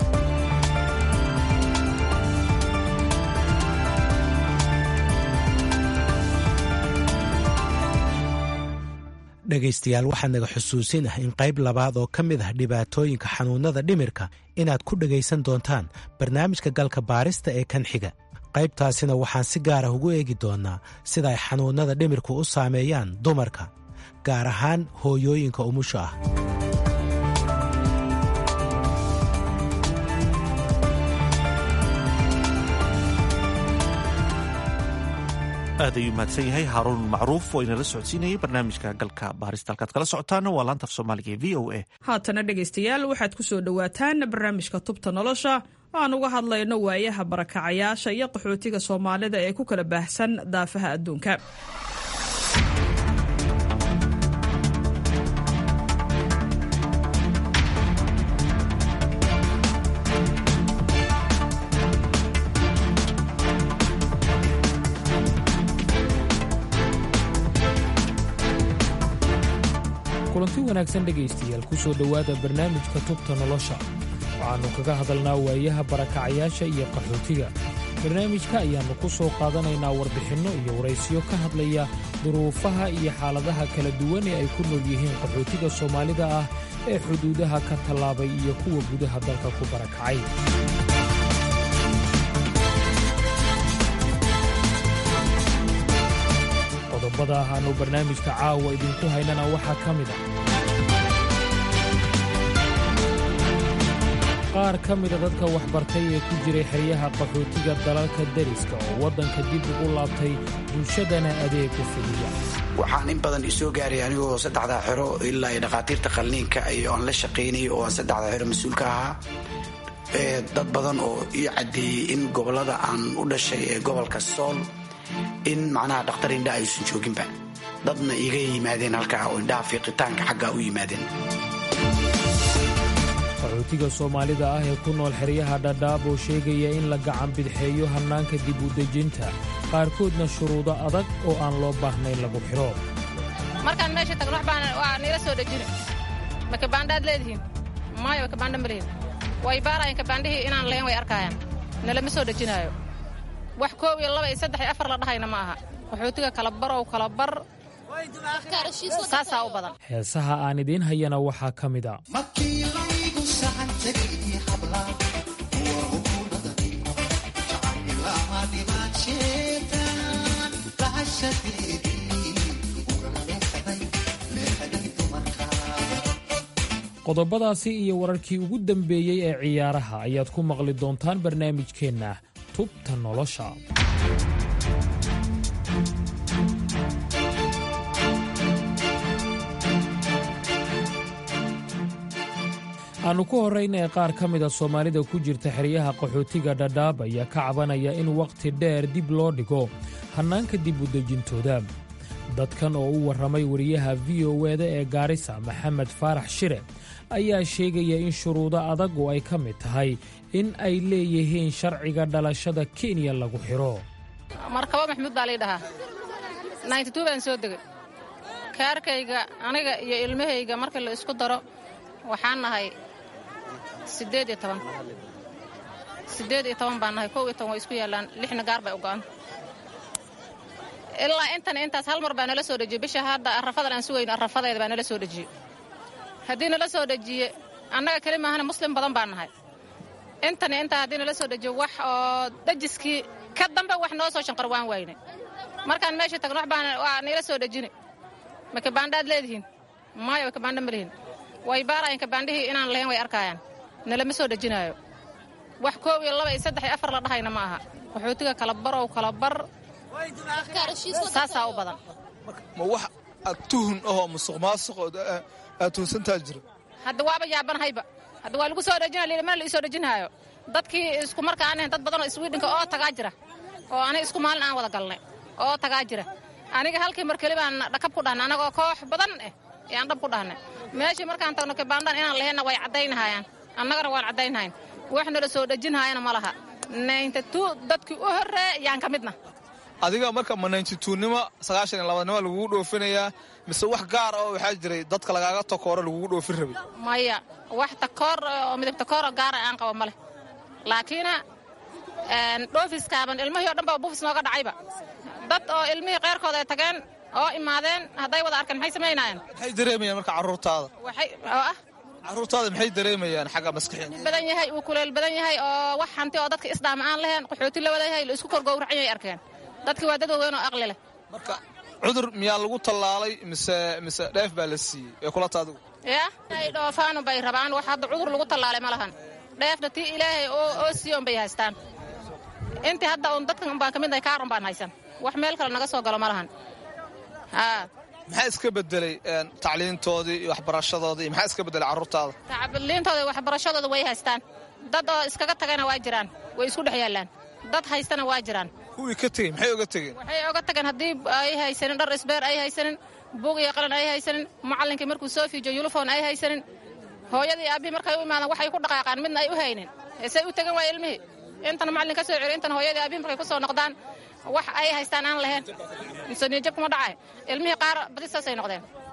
dhegaystayaal waxaa naga xusuusin ah in qayb labaad oo ka mid ah dhibaatooyinka xanuunnada dhimirka inaad ku dhegaysan doontaan barnaamijka galka baarista ee kan xiga qaybtaasina waxaan si gaar ah ugu eegi doonnaa sida ay xanuunnada dhimirku u saameeyaan dumarka gaar ahaan hooyooyinka umusha ah aad ayuu mahadsan yahay haaruun macruuf oo inala socodsiinayay barnaamijka galka baarista halkaad kala socotaana waa laanta af soomaaliga ee v o a haatana dhegaystayaal waxaad ku soo dhowaataan barnaamijka tubta nolosha oo aan uga hadlayno waayaha barakacayaasha iyo qaxootiga soomaalida ee ku kala baahsan daafaha adduunka kulanti wanaagsan dhegaystayaal ku soo dhowaada barnaamijka tubta nolosha waxaannu kaga hadalnaa waayaha barakacayaasha iyo qaxootiga barnaamijka ayaannu ku soo qaadanaynaa warbixinno iyo waraysiyo ka hadlaya duruufaha iyo xaaladaha kala duwan ee ay ku nool yihiin qaxootiga soomaalida ah ee xuduudaha ka tallaabay iyo kuwa gudaha dalka ku barakacay qodobada ahaannu barnaamijka caawa idinku haynana waxaa ka mid ah qaar ka mida dadka waxbartay ee ku jiray xeryaha qaxootiga dalalka deriska oo waddanka dib ugu laabtay bulshadana adeega fidiya waxaan in badan isoo gaaray anigoo saddexdaa xero ilaa iyo dhakhaatiirta qalniinka iyo aan la shaqaynay oo aan saddexdaa xero mas-uulka ahaa dad badan oo ii caddeeyey in gobollada aan u dhashay ee gobolka sool in macnaha dhakhtar indha aysan jooginba dadna iiga yimaadeen halkaa oo indhaha fiiqitaanka xaggaa u yimaadeen qaxootiga soomaalida ah ee ku nool xeryaha dhadhaab oo sheegaya in la gacan bidxeeyo hannaanka dib u dejinta qaarkoodna shuruudo adag oo aan loo baahnayn lagu xidho markaan meesha tagno wax baan waa niila soo dhejina ma kabaandhaad leedihiin maayo wa kabaandha ma lihin way baarayan kabaandhihii inaan lahayn way arkaayaan nalama soo dhejinaayo wax koob iyo laba iyo saddex iyo afar la dhahayna ma aha qaxootiga kala barow kala bar saasaa u badan heesaha aan idiin hayana waxaa ka mid a qodobadaasi iyo wararkii ugu dambeeyey ee ciyaaraha ayaad ku maqli doontaan barnaamijkeenna tubta nolosha aannu ku horrayna ee qaar ka mida soomaalida ku jirta xeryaha qaxootiga dhadhaab ayaa ka cabanaya in wakhti dheer dib loo dhigo hannaanka dib u dejintooda dadkan oo u warramay wariyaha v o eda ee gaarisa maxamed faarax shire ayaa sheegaya in shuruudo adag oo ay ka mid tahay in ay leeyihiin sharciga dhalashada kenya lagu xidho markabo maxamuud baa lii dhahaa nayntituu baan soo degay kaarkayga aniga iyo ilmahayga markii la isku daro waxaan nahay siddeed iyo toban siddeed iyo toban baan nahay kow iyo toban way isku yaallaan lixna gaar bay u go'an ilaa intan intaas hal mar baa nala soo dhejiyey bisha hadda arrafadan aan sugayno arrafadeeda baa nala soo dhejiyey haddii nala soo dejiye annaga keli maahana muslim badan baan nahay intani intaa haddii nala soo dejiyo wax oo dejiskii ka dambe wax noo soo shanqar waan waayne markaan meesha tagno wax baan waa niila soo dhejine ma kabaandhaad leedihiin maayo wa kabaandha ma lihin way baarayan kabaandhihii inaan lahayn way arkaayaan nalama soo dhejinaayo wax koob iyo laba iyo saddex iyo afar la dhahayna ma aha qaxootiga kala barow kala bar saasaa u badan ma wax aad tuhun ahoo musuq maasuqood aad tuhunsantaa jiro hadda waaba yaabanahayba hadda waa lagu soo dhejina lili mana la ii soo dhejinaayo dadkii isku marka aan ahayn dad badan oo iswiidhinka oo tagaa jira oo aniga isku maalin aan wada galnay oo tagaa jira aniga halkii mar keli baan dhakab ku dhahnay anagoo koox badan eh yaan dhab ku dhahnay meeshii markaan tagno kabaandhan inaan lahaynna way caddaynahayaan annagana waan caddaynhayn wax nala soo dhejinhaayana ma laha naynta tuu dadkii u horreeya yaan ka midna adiga marka ma nayntituunnimo sagaashan iyo labaadnimo lagugu dhoofinayaa mise wax gaar ah oo waxaa jiray dadka lagaaga takooro lagugu dhoofin rabay maya wax takoor oo midab takooroo gaara aan qabo ma leh laakiina dhoofiskaaban ilmihii o dhan baa bufis nooga dhacayba dad oo ilmihii keyrkooda ay tageen oo imaadeen hadday wada arkeen maxay samaynaayeen maxay dareemayaan marka carruurtaada waxay oo ah carruurtaada maxay dareemayaan xagga maskaxiin badan yahay uu kuleel badan yahay oo wax hanti oo dadka isdhaama aan lahayn qaxooti la wada yahay la isku korgowracan yay arkeen dadkii waa dad waaweyn oo aqli leh marka cudur miyaa lagu tallaalay mise mise dheef baa la siiyey ee kulata adigu yaa ay dhoofaanu bay rabaan wax hadda cudur lagu tallaalay ma lahan dheefna tii ilaahay oo siiyoon bay haystaan intii hadda un dadkan un baan ka mid nahay kaarun baan haysan wax meel kale naga soo galo ma lahan haa maxaa iska bedelay tacliintoodii iyo waxbarashadoodii iyo maxaa iska bedelay carruurtaada tacliintooda waxbarashadooda way haystaan dad oo iskaga tagayna waa jiraan way isku dhex yaallaan dad haystana waa jiraan kuwii ka tegey maxay oga tegeen waxay oga tageen haddii ay haysanin dhar isbeer ay haysanin buug iyo qalin ay haysanin macallinkii markuu soo fiijiyo yulufon ay haysanin hooyadii aabbihii markay u imaadaan waxay ku dhaqaaqaan midna ay u haynin eesay u tegan waaya ilmihii intan macallin ka soo celiy intan hooyadii aabbihii markay ku soo noqdaan wax ay haystaan aan lahayn mise niyajab kuma dhacay ilmihii qaar badi saasay noqdeen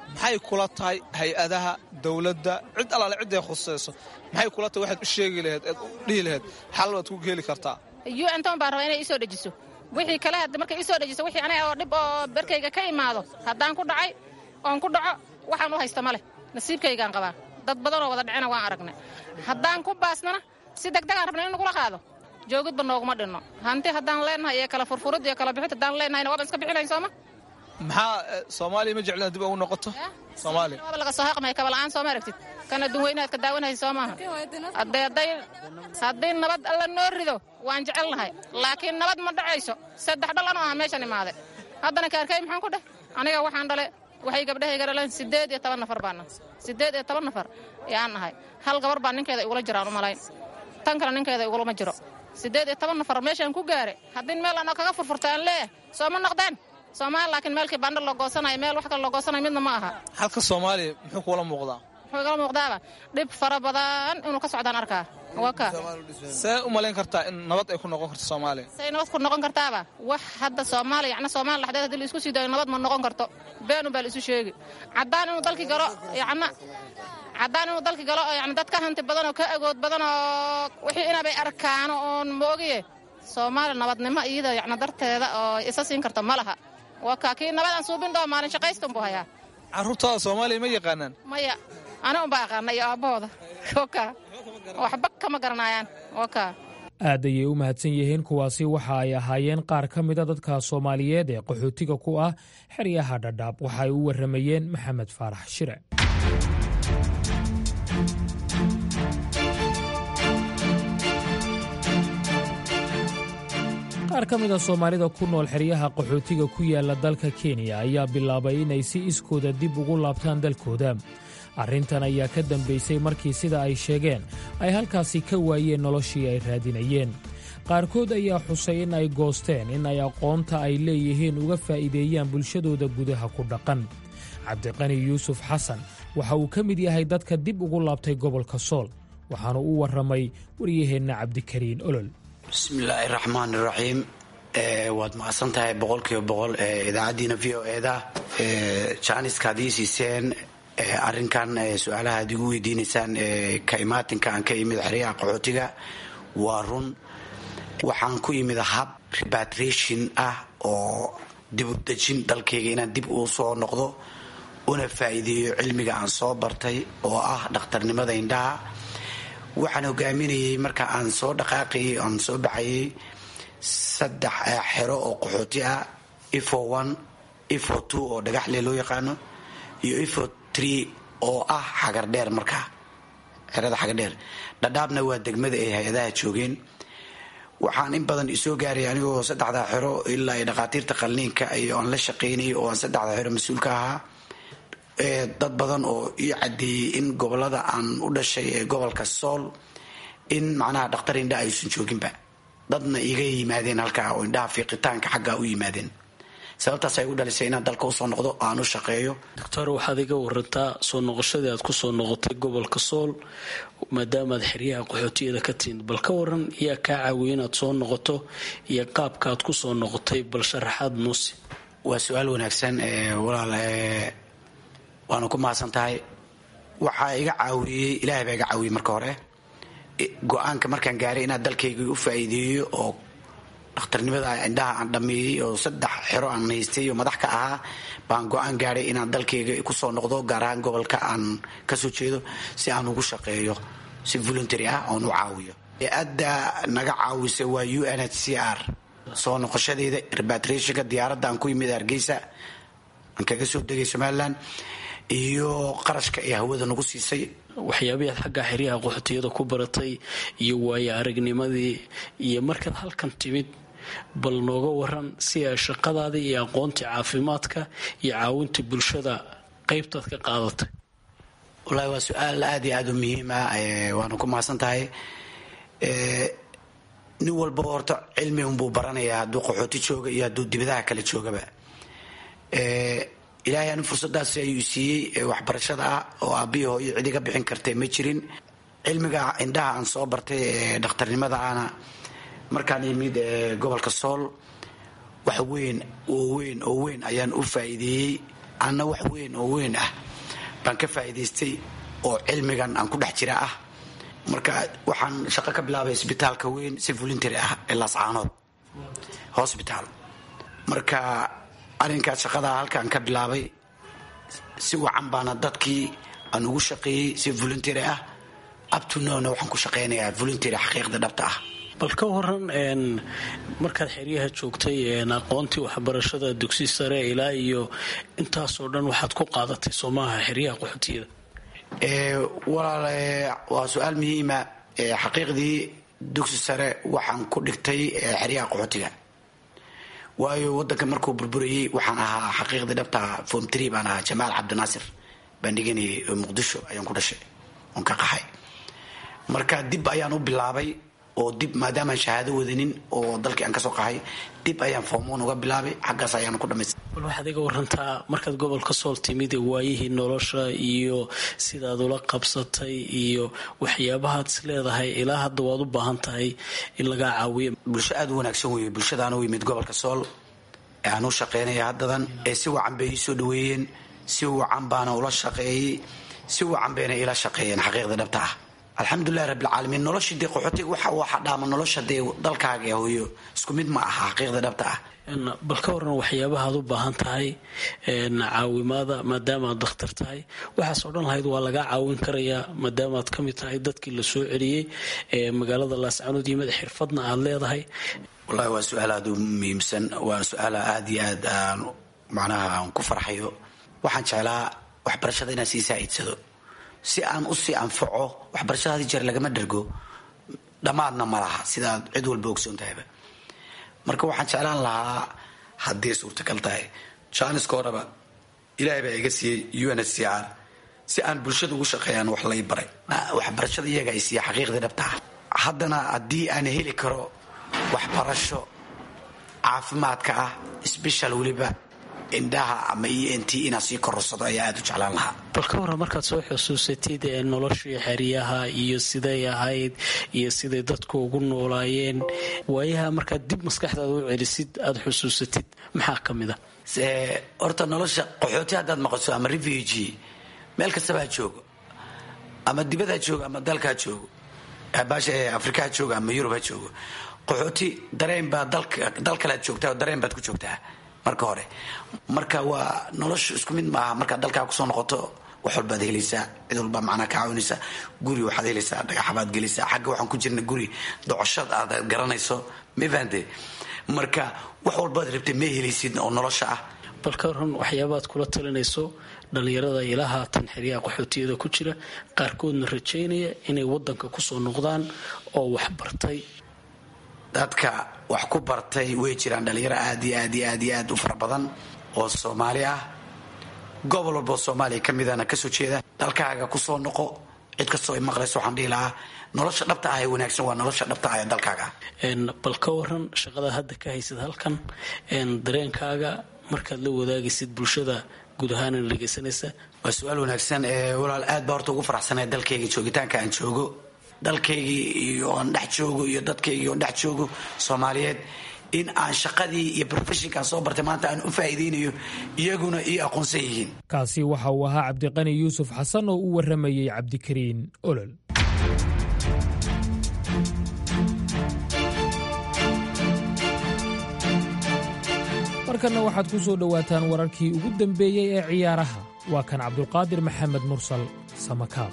maxay kula tahay hay-adaha dowladda cid allaale cidday khusayso maxay kula tahay waxaad u sheegi laheed eed u dhihi laheed xal waad ku heli kartaa un toban baan rabaa inay isoo dejiso wixii kale hadda markay isoo dejiso wixii aniga oo dhib oo berkayga ka imaado haddaan ku dhacay oon ku dhaco waxaan u haysta ma leh nasiibkaygaan qabaa dad badanoo wada dhicina waan aragnay haddaan ku baasnana si degdegaan rabna in nagula qaado joogidba nooguma dhinno hanti haddaan leenahay iyo kala furfurid iyo kala bixid haddaan leenahayna waaban iska bixinayn sooma maxaa soomaaliya ma jeclina dib ugu noqoto soomaaliya waaba laga soo haqmaya kabala'aan sooma aragtid kan adduun weynaad ka daawanaysa soo maaha haddee hadday haddii nabad alla noo rido waan jecelnahay laakiin nabad ma dhacayso saddex dhal anoo aha meeshan imaade haddana kaarkay maxaan ku dheh aniga waxaan dhale waxay gabdhahayga dhaleen siddeed iyo toban nafar baana siddeed iyo toban nafar yaan nahay hal gabar baa ninkeeda igula jiraan u malayn tan kale ninkeeda igulama jiro siddeed iyo toban nafar meeshaan ku gaare haddii meel anoo kaga furfurta aan leeyahay sooma noqdeen soomaali laakiin meelkii bandha loo goosanayo meel wax kale loo goosanayo midna ma aha xalka soomaaliya muxuu kuula muuqdaa wuxuu igala muuqdaaba dhib fara badan inuu ka socdaan arkaa waka see u malayn kartaa in nabad ay ku noqon karto soomaaliya say nabad ku noqon kartaaba wax hadda soomaaliya yacni soomaaliya dhexdeed haddii la isku sii daayo nabad ma noqon karto beenun baa la isu sheegi caddaan inuu dalki galo yacna caddaan inuu dalki galo oo yacni dad ka hanti badan oo ka agood badan oo wixii inabay arkaano oon moogiye soomaaliya nabadnimo iyada yacni darteeda oo isa siin karto ma laha waa kaa kii nabad aan suubin dhoo maalin shaqaystan buu hayaa carruurtaada soomaaliya ma yaqaanaan maya ana unbaa aqaana iyo aabbahooda waka waxba kama garanayaan waka aad ayay u mahadsan yihiin kuwaasi waxa ay ahaayeen qaar ka mida dadka soomaaliyeed ee qaxootiga ku ah xeryaha dhadhaab waxa ay u warramayeen maxamed faarax shire qaar ka mida soomaalida ku nool xeryaha qaxootiga ku yaala dalka kenya ayaa bilaabay inay si iskooda dib ugu laabtaan dalkooda arrintan ayaa ka dambaysay markii sida ay sheegeen ay halkaasi ka waayeen noloshii ay raadinayeen qaarkood ayaa xusay in ay goosteen in ay aqoonta ay leeyihiin uga faa'iideeyaan bulshadooda gudaha ku dhaqan cabdiqani yuusuf xasan waxa uu ka mid yahay dadka dib ugu laabtay gobolka sool waxaanu u warramay waryaheenna cabdikariin olol bismillaahi raxmaan iraxiim waad mahadsan tahay boqolkiiba boqol idaacaddiina v o eda jaaniska haddii siiseen arrinkan su-aalaha ad igu weydiinaysaan ka imaatinka aan ka imid xeryaha qaxootiga waa run waxaan ku imid hab repatriation ah oo dibudejin dalkayga inaan dib uu soo noqdo una faa'iideeyo cilmiga aan soo bartay oo ah dhakhtarnimada indhaha waxaan hogaaminayay marka aan soo dhaqaaqayay aan soo baxayay saddex xero oo qaxooti ah ifo one ifo two oo dhagaxle loo yaqaano iyo ifo tree oo ah xagardheer markaa xerada xagardheer dhadhaabna waa degmada ay hay-adaha joogeen waxaan in badan isoo gaaray anigoo saddexdaa xero ilaa dhakhaatiirta qalniinka iyo aan la shaqaynayay oo aan saddexdaa xero mas-uulka ahaa dad badan oo ii cadeeyey in gobolada aan u dhashay ee gobolka sool in macnaha dhakhtar indha aysan jooginba dadna iga yimaadeen halkaa oo indhaha fiiqitaanka xaggaa u yimaadeen sababtaas ay u dhalisay inaan dalka usoo noqdo aan u shaqeeyo doctor waxaad iga warantaa soo noqoshadii aad kusoo noqotay gobolka sool maadaamaad xeryaha qaxootiyada ka timid bal ka waran yaa kaa caawiya inaad soo noqoto iyo qaabka aad kusoo noqotay bal sharaxaad nuusi waa su-aal wanaagsan walaal waana ku mahadsan tahay waxaa iga caawiyey ilaahay baa iga caawiyey marka hore go-aanka markaan gaaray inaan dalkayga u faa'iideeyo oo dhakhtarnimada indhaha aan dhameeyey oo saddex xero aan haystay oo madax ka ahaa baan go-aan gaadhay inaan dalkayga kusoo noqdo gaar ahaan gobolka aan kasoo jeedo si aan ugu shaqeeyo si voluntary ah oon u caawiyo adda naga caawisa waa u n h c r soo noqoshadeeda repatriationka diyaaradda aan ku yimid hargeysa aan kaga soo degay somalilan iyo qarashka ee hawada nagu siisay waxyaabahi aad xagga xeryaha qaxootiyada ku baratay iyo waayo aragnimadii iyo markaad halkan timid bal nooga waran si ay shaqadaadii iyo aqoontii caafimaadka iyo caawinta bulshada qaybtaad ka qaadatay wallaahi waa su-aal aada iyo aada u muhiim ah waana ku mahadsan tahay nin walba horta cilmi unbuu baranayaa hadduu qaxooti jooga iyo hadduu dibadaha kale joogaba ilaahay anu fursadaas ayuu siiyey waxbarashada ah oo aabbihi hooyo cid iga bixin kartay ma jirin cilmiga indhaha aan soo bartay ee dhakhtarnimada ana markaan imid gobolka sool wax weyn oo weyn oo weyn ayaan u faa'iideeyey anna wax weyn oo weyn ah baan ka faa'iidaystay oo cilmigan aan ku dhex jira ah marka waxaan shaqo ka bilaabay isbitaalka weyn si voluntary ah ee laascaanood hosbitaal marka arrinkaas shaqadaa halkaan ka bilaabay si wacan baana dadkii aan ugu shaqeeyey si voluntary ah abtunona waxaan ku shaqaynayaa voluntary xaqiiqda dhabta ah bal ka waran markaad xeryaha joogtay aqoontii waxbarashada dugsi sare ilaa iyo intaasoo dhan waxaad ku qaadatay soomaaha xeryaha qaxootiyada walaal waa su-aal muhiima xaqiiqdii dugsi sare waxaan ku dhigtay xeryaha qaxootiga waayo wadanka markuu burburayey waxaan ahaa xaqiiqdii dhabtaa form tree baan ahaa jamaal cabdinaasir baan dhiganayay muqdisho ayaan ku dhashay oon ka qaxay marka dib ayaan u bilaabay oo dib maadaamaan shahaado wadanin oo dalkii aan kasoo qahay dib ayaan formoon uga bilaabay xaggaas ayaan ku dhamaystay bal waxaad iga warantaa markaad gobolka sool timid waayihii nolosha iyo sidaad ula qabsatay iyo waxyaabahaad is leedahay ilaa hadda waad u baahan tahay in lagaa caawiyo bulsho aada u wanaagsan weeye bulshadaan u yimid gobolka sool ee aan u shaqaynaya haddadan ee si wacan bay ii soo dhaweeyeen si wacan baana ula shaqeeyey si wacan bayna ila shaqeeyeen xaqiiqda dhabta ah alxamdulilahi rabbilcaalamiin nolosha dee qaxootiga waxa waxa dhaama nolosha dee dalkaaga hooyo isku mid ma aha xaqiiqda dhabta ah bal ka waran waxyaabahaad u baahan tahay caawimaada maadaama aad dakhtar tahay waxaas oo dhan lahayd waa lagaa caawin karayaa maadaama aad ka mid tahay dadkii la soo celiyey ee magaalada laascanood yimid xirfadna aad leedahay wallahi waa su-aal aada u muhiimsan waa su-aal aada iyo aad aan macnaha aan ku farxayo waxaan jeclaa waxbarashada inaan sii saa'idsado si aan usii anfaco waxbarashada hadi jeer lagama dhergo dhammaadna ma laha sidaad cid walba ogsoon tahayba marka waxaan jeclaan lahaa hadday suurtagal tahay janiska horeba ilaahay baa iga siiyey un h c r si aan bulshada ugu shaqeeyaan wax lay baray waxbarashada iyaga ay siiya xaqiiqdii dhabtaa haddana haddii aan heli karo waxbarasho caafimaadka ah sbeshal weliba indhaha ama e n t inaan sii kororsado ayaa aada u jeclaan lahaa bal ka waran markaad soo xusuusatid ee noloshii xeryaha iyo siday ahayd iyo siday dadku ugu noolaayeen waayaha markaad dib maskaxdaada u celisid aada xusuusatid maxaa ka mid a horta nolosha qaxooti haddaad maqaso ama refugi meel kastaba ha joogo ama dibad ha joogo ama dalka ha joogo baasha afrika ha joogo ama yurub ha joogo qaxooti dareen baa dal kale ad joogtaa oo dareen baad ku joogtaa marka hore marka waa nolosha isku mid maaha markaad dalkaa kusoo noqoto wax walbaad helaysaa cid walbaa macnaa ka caawinaysa guri waxaad helaysaa dhagaxabaad gelaysaa xagga waxaan ku jirna guri docoshad aad garanayso mafahante marka wax walbaad rabtay ma helaysid oo nolosha ah bal ka waran waxyaabaad kula talinayso dhallinyarada ilaa haatan xeryaha qaxootiyada ku jira qaarkoodna rajaynaya inay wadanka kusoo noqdaan oo wax bartay dadka wax ku bartay way jiraan dhalinyaro aad iyo aad iyo aad iyo aad u fara badan oo soomaali ah gobol walboo soomaaliya ka midana kasoo jeeda dalkaaga kusoo noqo cid kastoo ay maqlayso waxaan dhihi lahaa nolosha dhabta ah ee wanaagsan waa nolosha dhabta ah ee dalkaaga bal ka waran shaqadaad hadda ka haysid halkan dareenkaaga markaad la wadaagaysid bulshada guud ahaana dhegeysanaysa waa su-aal wanaagsan walaal aad baa horta ugu faraxsanay dalkayga joogitaanka aan joogo dalkaygii iyo aan dhex joogo iyo dadkaygii oon dhex joogo soomaaliyeed in aan shaqadii iyo profeshinkaan soo bartay maanta aan u faa'iidaynayo iyaguna ii aqoonsan yihiin kaasi waxa uu ahaa cabdiqani yuusuf xasan oo u warramayey cabdikariin olol markanna waxaad ku soo dhowaataan wararkii ugu dambeeyey ee ciyaaraha waa kan cabdulqaadir maxamed mursal samakaab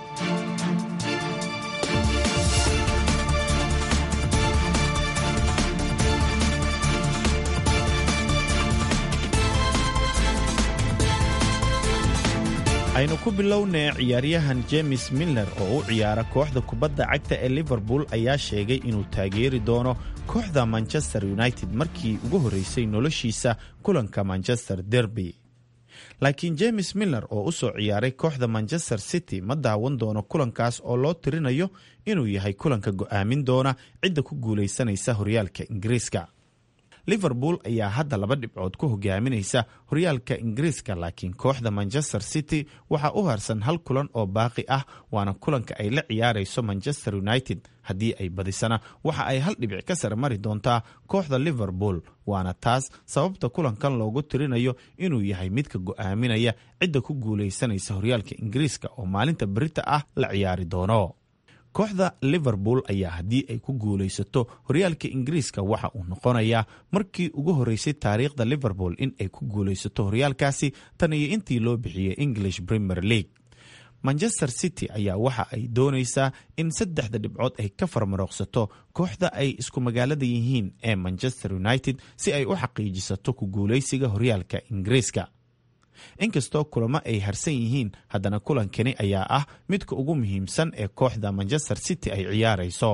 aynu ku bilownay ciyaaryahan james miller oo u ciyaara kooxda kubadda cagta ee liverpool ayaa sheegay inuu taageeri doono kooxda manchester united markii ugu horreysay noloshiisa kulanka manchester derby laakiin james miller oo u soo ciyaaray kooxda manchester city ma daawan doono kulankaas oo loo tirinayo inuu yahay kulanka go'aamin doona cidda ku guulaysanaysa horyaalka ingiriiska liverpool ayaa hadda laba dhibcood ku hogaaminaysa horyaalka ingiriiska laakiin kooxda manchester city waxaa u harsan hal kulan oo baaqi ah waana kulanka ay la ciyaarayso manchester united haddii ay badisana waxa ay hal dhibic ka sare mari doontaa kooxda liverpool waana taas sababta kulankan loogu tirinayo inuu yahay midka go'aaminaya cidda ku guulaysanaysa horyaalka ingiriiska oo maalinta berita ah la ciyaari doono kooxda liverpool ayaa haddii ay ku guulaysato horyaalka ingiriiska waxa uu noqonayaa markii ugu horeysay taariikhda liverpool in ay ku guulaysato horyaalkaasi tan iyo intii loo bixiyey english premier league manchester city ayaa waxa ay doonaysaa in saddexda dhibcood ay ka farmarooqsato kooxda ay isku magaalada yihiin ee manchester united si ay u xaqiijisato ku guulaysiga horyaalka ingiriiska inkastoo kulamo ay harsan yihiin haddana kulankani ayaa ah midka ugu muhiimsan ee kooxda manchester city ay ciyaarayso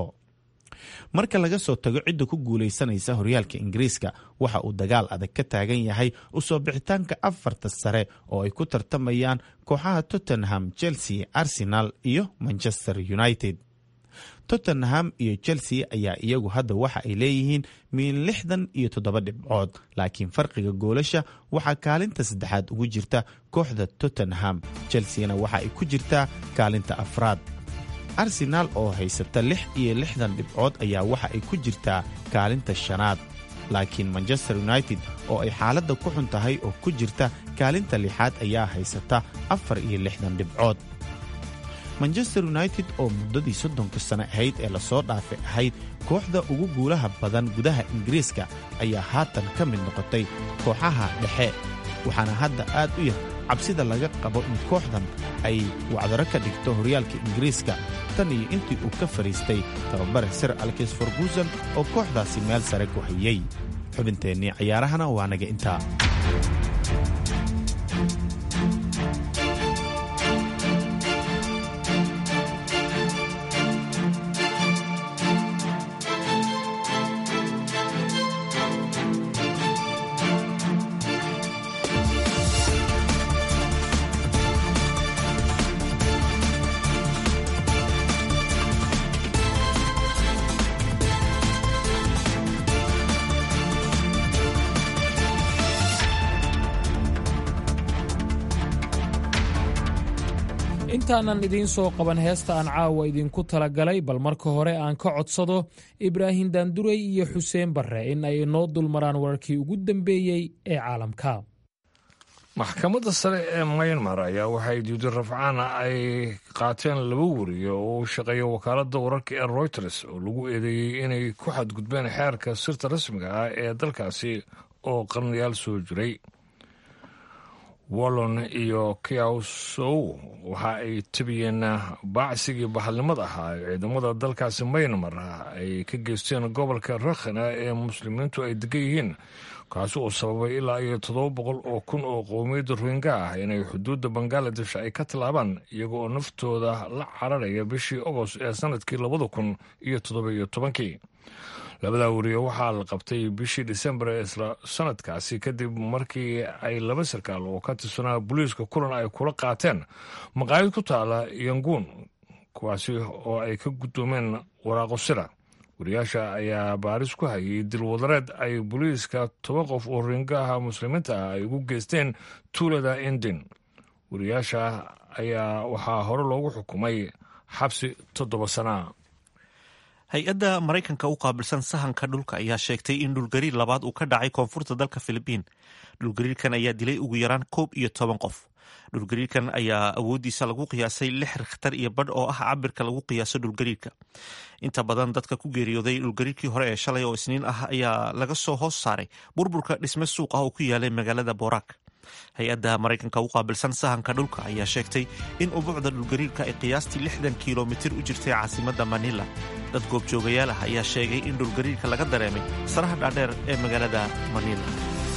marka laga soo tago cidda ku guulaysanaysa horyaalka ingiriiska waxa uu dagaal adag ka taagan yahay usoo bixitaanka afarta sare oo ay ku tartamayaan kooxaha tottenham chelsea arsenal iyo manchester united tottenham iyo chelsea ayaa iyagu hadda waxa ay leeyihiin miin lixdan iyo toddoba dhibcood laakiin farqiga goolasha waxaa kaalinta saddexaad ugu jirta kooxda tottenham chelseana waxa ay ku jirtaa kaalinta afraad arsenaal oo haysata lix iyo lixdan dhibcood ayaa waxa ay ku jirtaa kaalinta shanaad laakiin manchester united oo ay xaaladda ku xun tahay oo ku jirta kaalinta lixaad ayaa haysata afar iyo lixdan dhibcood manchester united oo muddadii soddonka sano ahayd ee lasoo dhaafay ahayd kooxda ugu guulaha badan gudaha ingiriiska ayaa haatan ka mid noqotay kooxaha dhexe waxaana hadda aad u yar cabsida laga qabo in kooxdan ay wacdaro ka dhigto horyaalka ingiriiska tan iyo intii uu ka fadhiistay tababare sir alkis ferguson oo kooxdaasi meel sare ku hayey xubinteennii cayaarahana waa naga intaa intaanan idiin soo qaban heesta aan caawa idinku talagalay bal marka hore aan ka codsado ibraahim daandurey iyo xuseen barre in ay inoo dulmaraan wararkii ugu dambeeyey ee caalamka maxkamadda sare ee maynmar ayaa waxay diiday rafcaana ay qaateen laba wariye oo uu shaqeeya wakaaladda wararka ee royters oo lagu eedeeyey inay ku xadgudbeen xeerka sirta rasmiga ah ee dalkaasi oo qarnayaal soo jiray wallon iyo kiawsow waxa ay tabiyeen baacsigii bahalnimada ahaa ee ciidamada dalkaasi maynmar ay ka geysteen gobolka rakhina ee muslimiintu ay degan yihiin kaasi oo sababay ilaa iyo toddoba boqol oo kun oo qowmiyadda rohinga ah inay xuduudda bangaladesh ay ka tallaabaan iyaga oo naftooda la cararaya bishii ogost ee sanadkii labada kun iyo toddoba iyo tobankii labadaa wariye waxaa la qabtay bishii disembar ee isla sanadkaasi kadib markii ay laba sarkaal oo ka tirsanaa booliiska kulan ay kula qaateen maqaayad ku taala yanguun kuwaasi oo ay ka guddoomeen waraaqo sira wariyaasha ayaa baaris ku hayay dilwadareed ay booliiska toban qof oo ringaha muslimiinta ah ay ugu geysteen tuulada indin wariyaasha ayaa waxaa hore loogu xukumay xabsi toddoba sanaa hay-adda maraykanka u qaabilsan sahanka dhulka ayaa sheegtay in dhulgariir labaad uu ka dhacay koonfurta dalka filibiin dhulgariirkan ayaa dilay ugu yaraan koob iyo toban qof dhulgariirkan ayaa awooddiisa lagu qiyaasay lix rikhtar iyo badh oo ah cabirka lagu qiyaaso dhulgariirka inta badan dadka ku geeriyooday dhulgariirkii hore ee shalay oo isniin ah ayaa laga soo hoos saaray burburka dhisme suuq ah oo ku yaalay magaalada borak hay-adda maraykanka u qaabilsan sahanka dhulka ayaa sheegtay in ubuucda dhulgariirka ay qiyaastii lixdan kilomitir u jirtay caasimadda manila dad goobjoogayaal ah ayaa sheegay in dhulgariirka laga dareemay saraha dhaadheer ee magaalada manila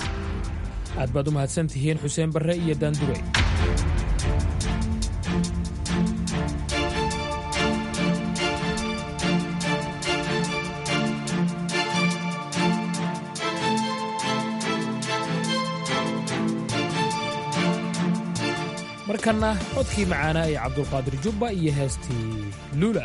aad baad u mahadsan tihiin xuseen barre iyo daandurey markanna codkii macaanaa ee cabdulqaadir jubba iyo heestii luula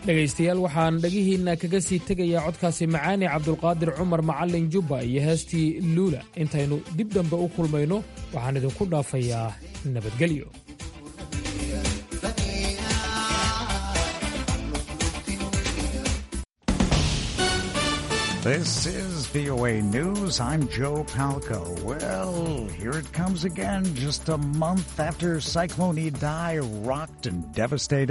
dhegaystayaal waxaan dhagihiinna kaga sii tegayaa codkaasi macaani cabdulqaadir cumar macallin jubba iyo heestii luula intaynu dib dambe u kulmayno waxaan idinku dhaafayaa nabadgelyo This is VOA News. I'm Joe Palco. Well, here it comes again, just a month after Cyclone Idai rocked and devastated.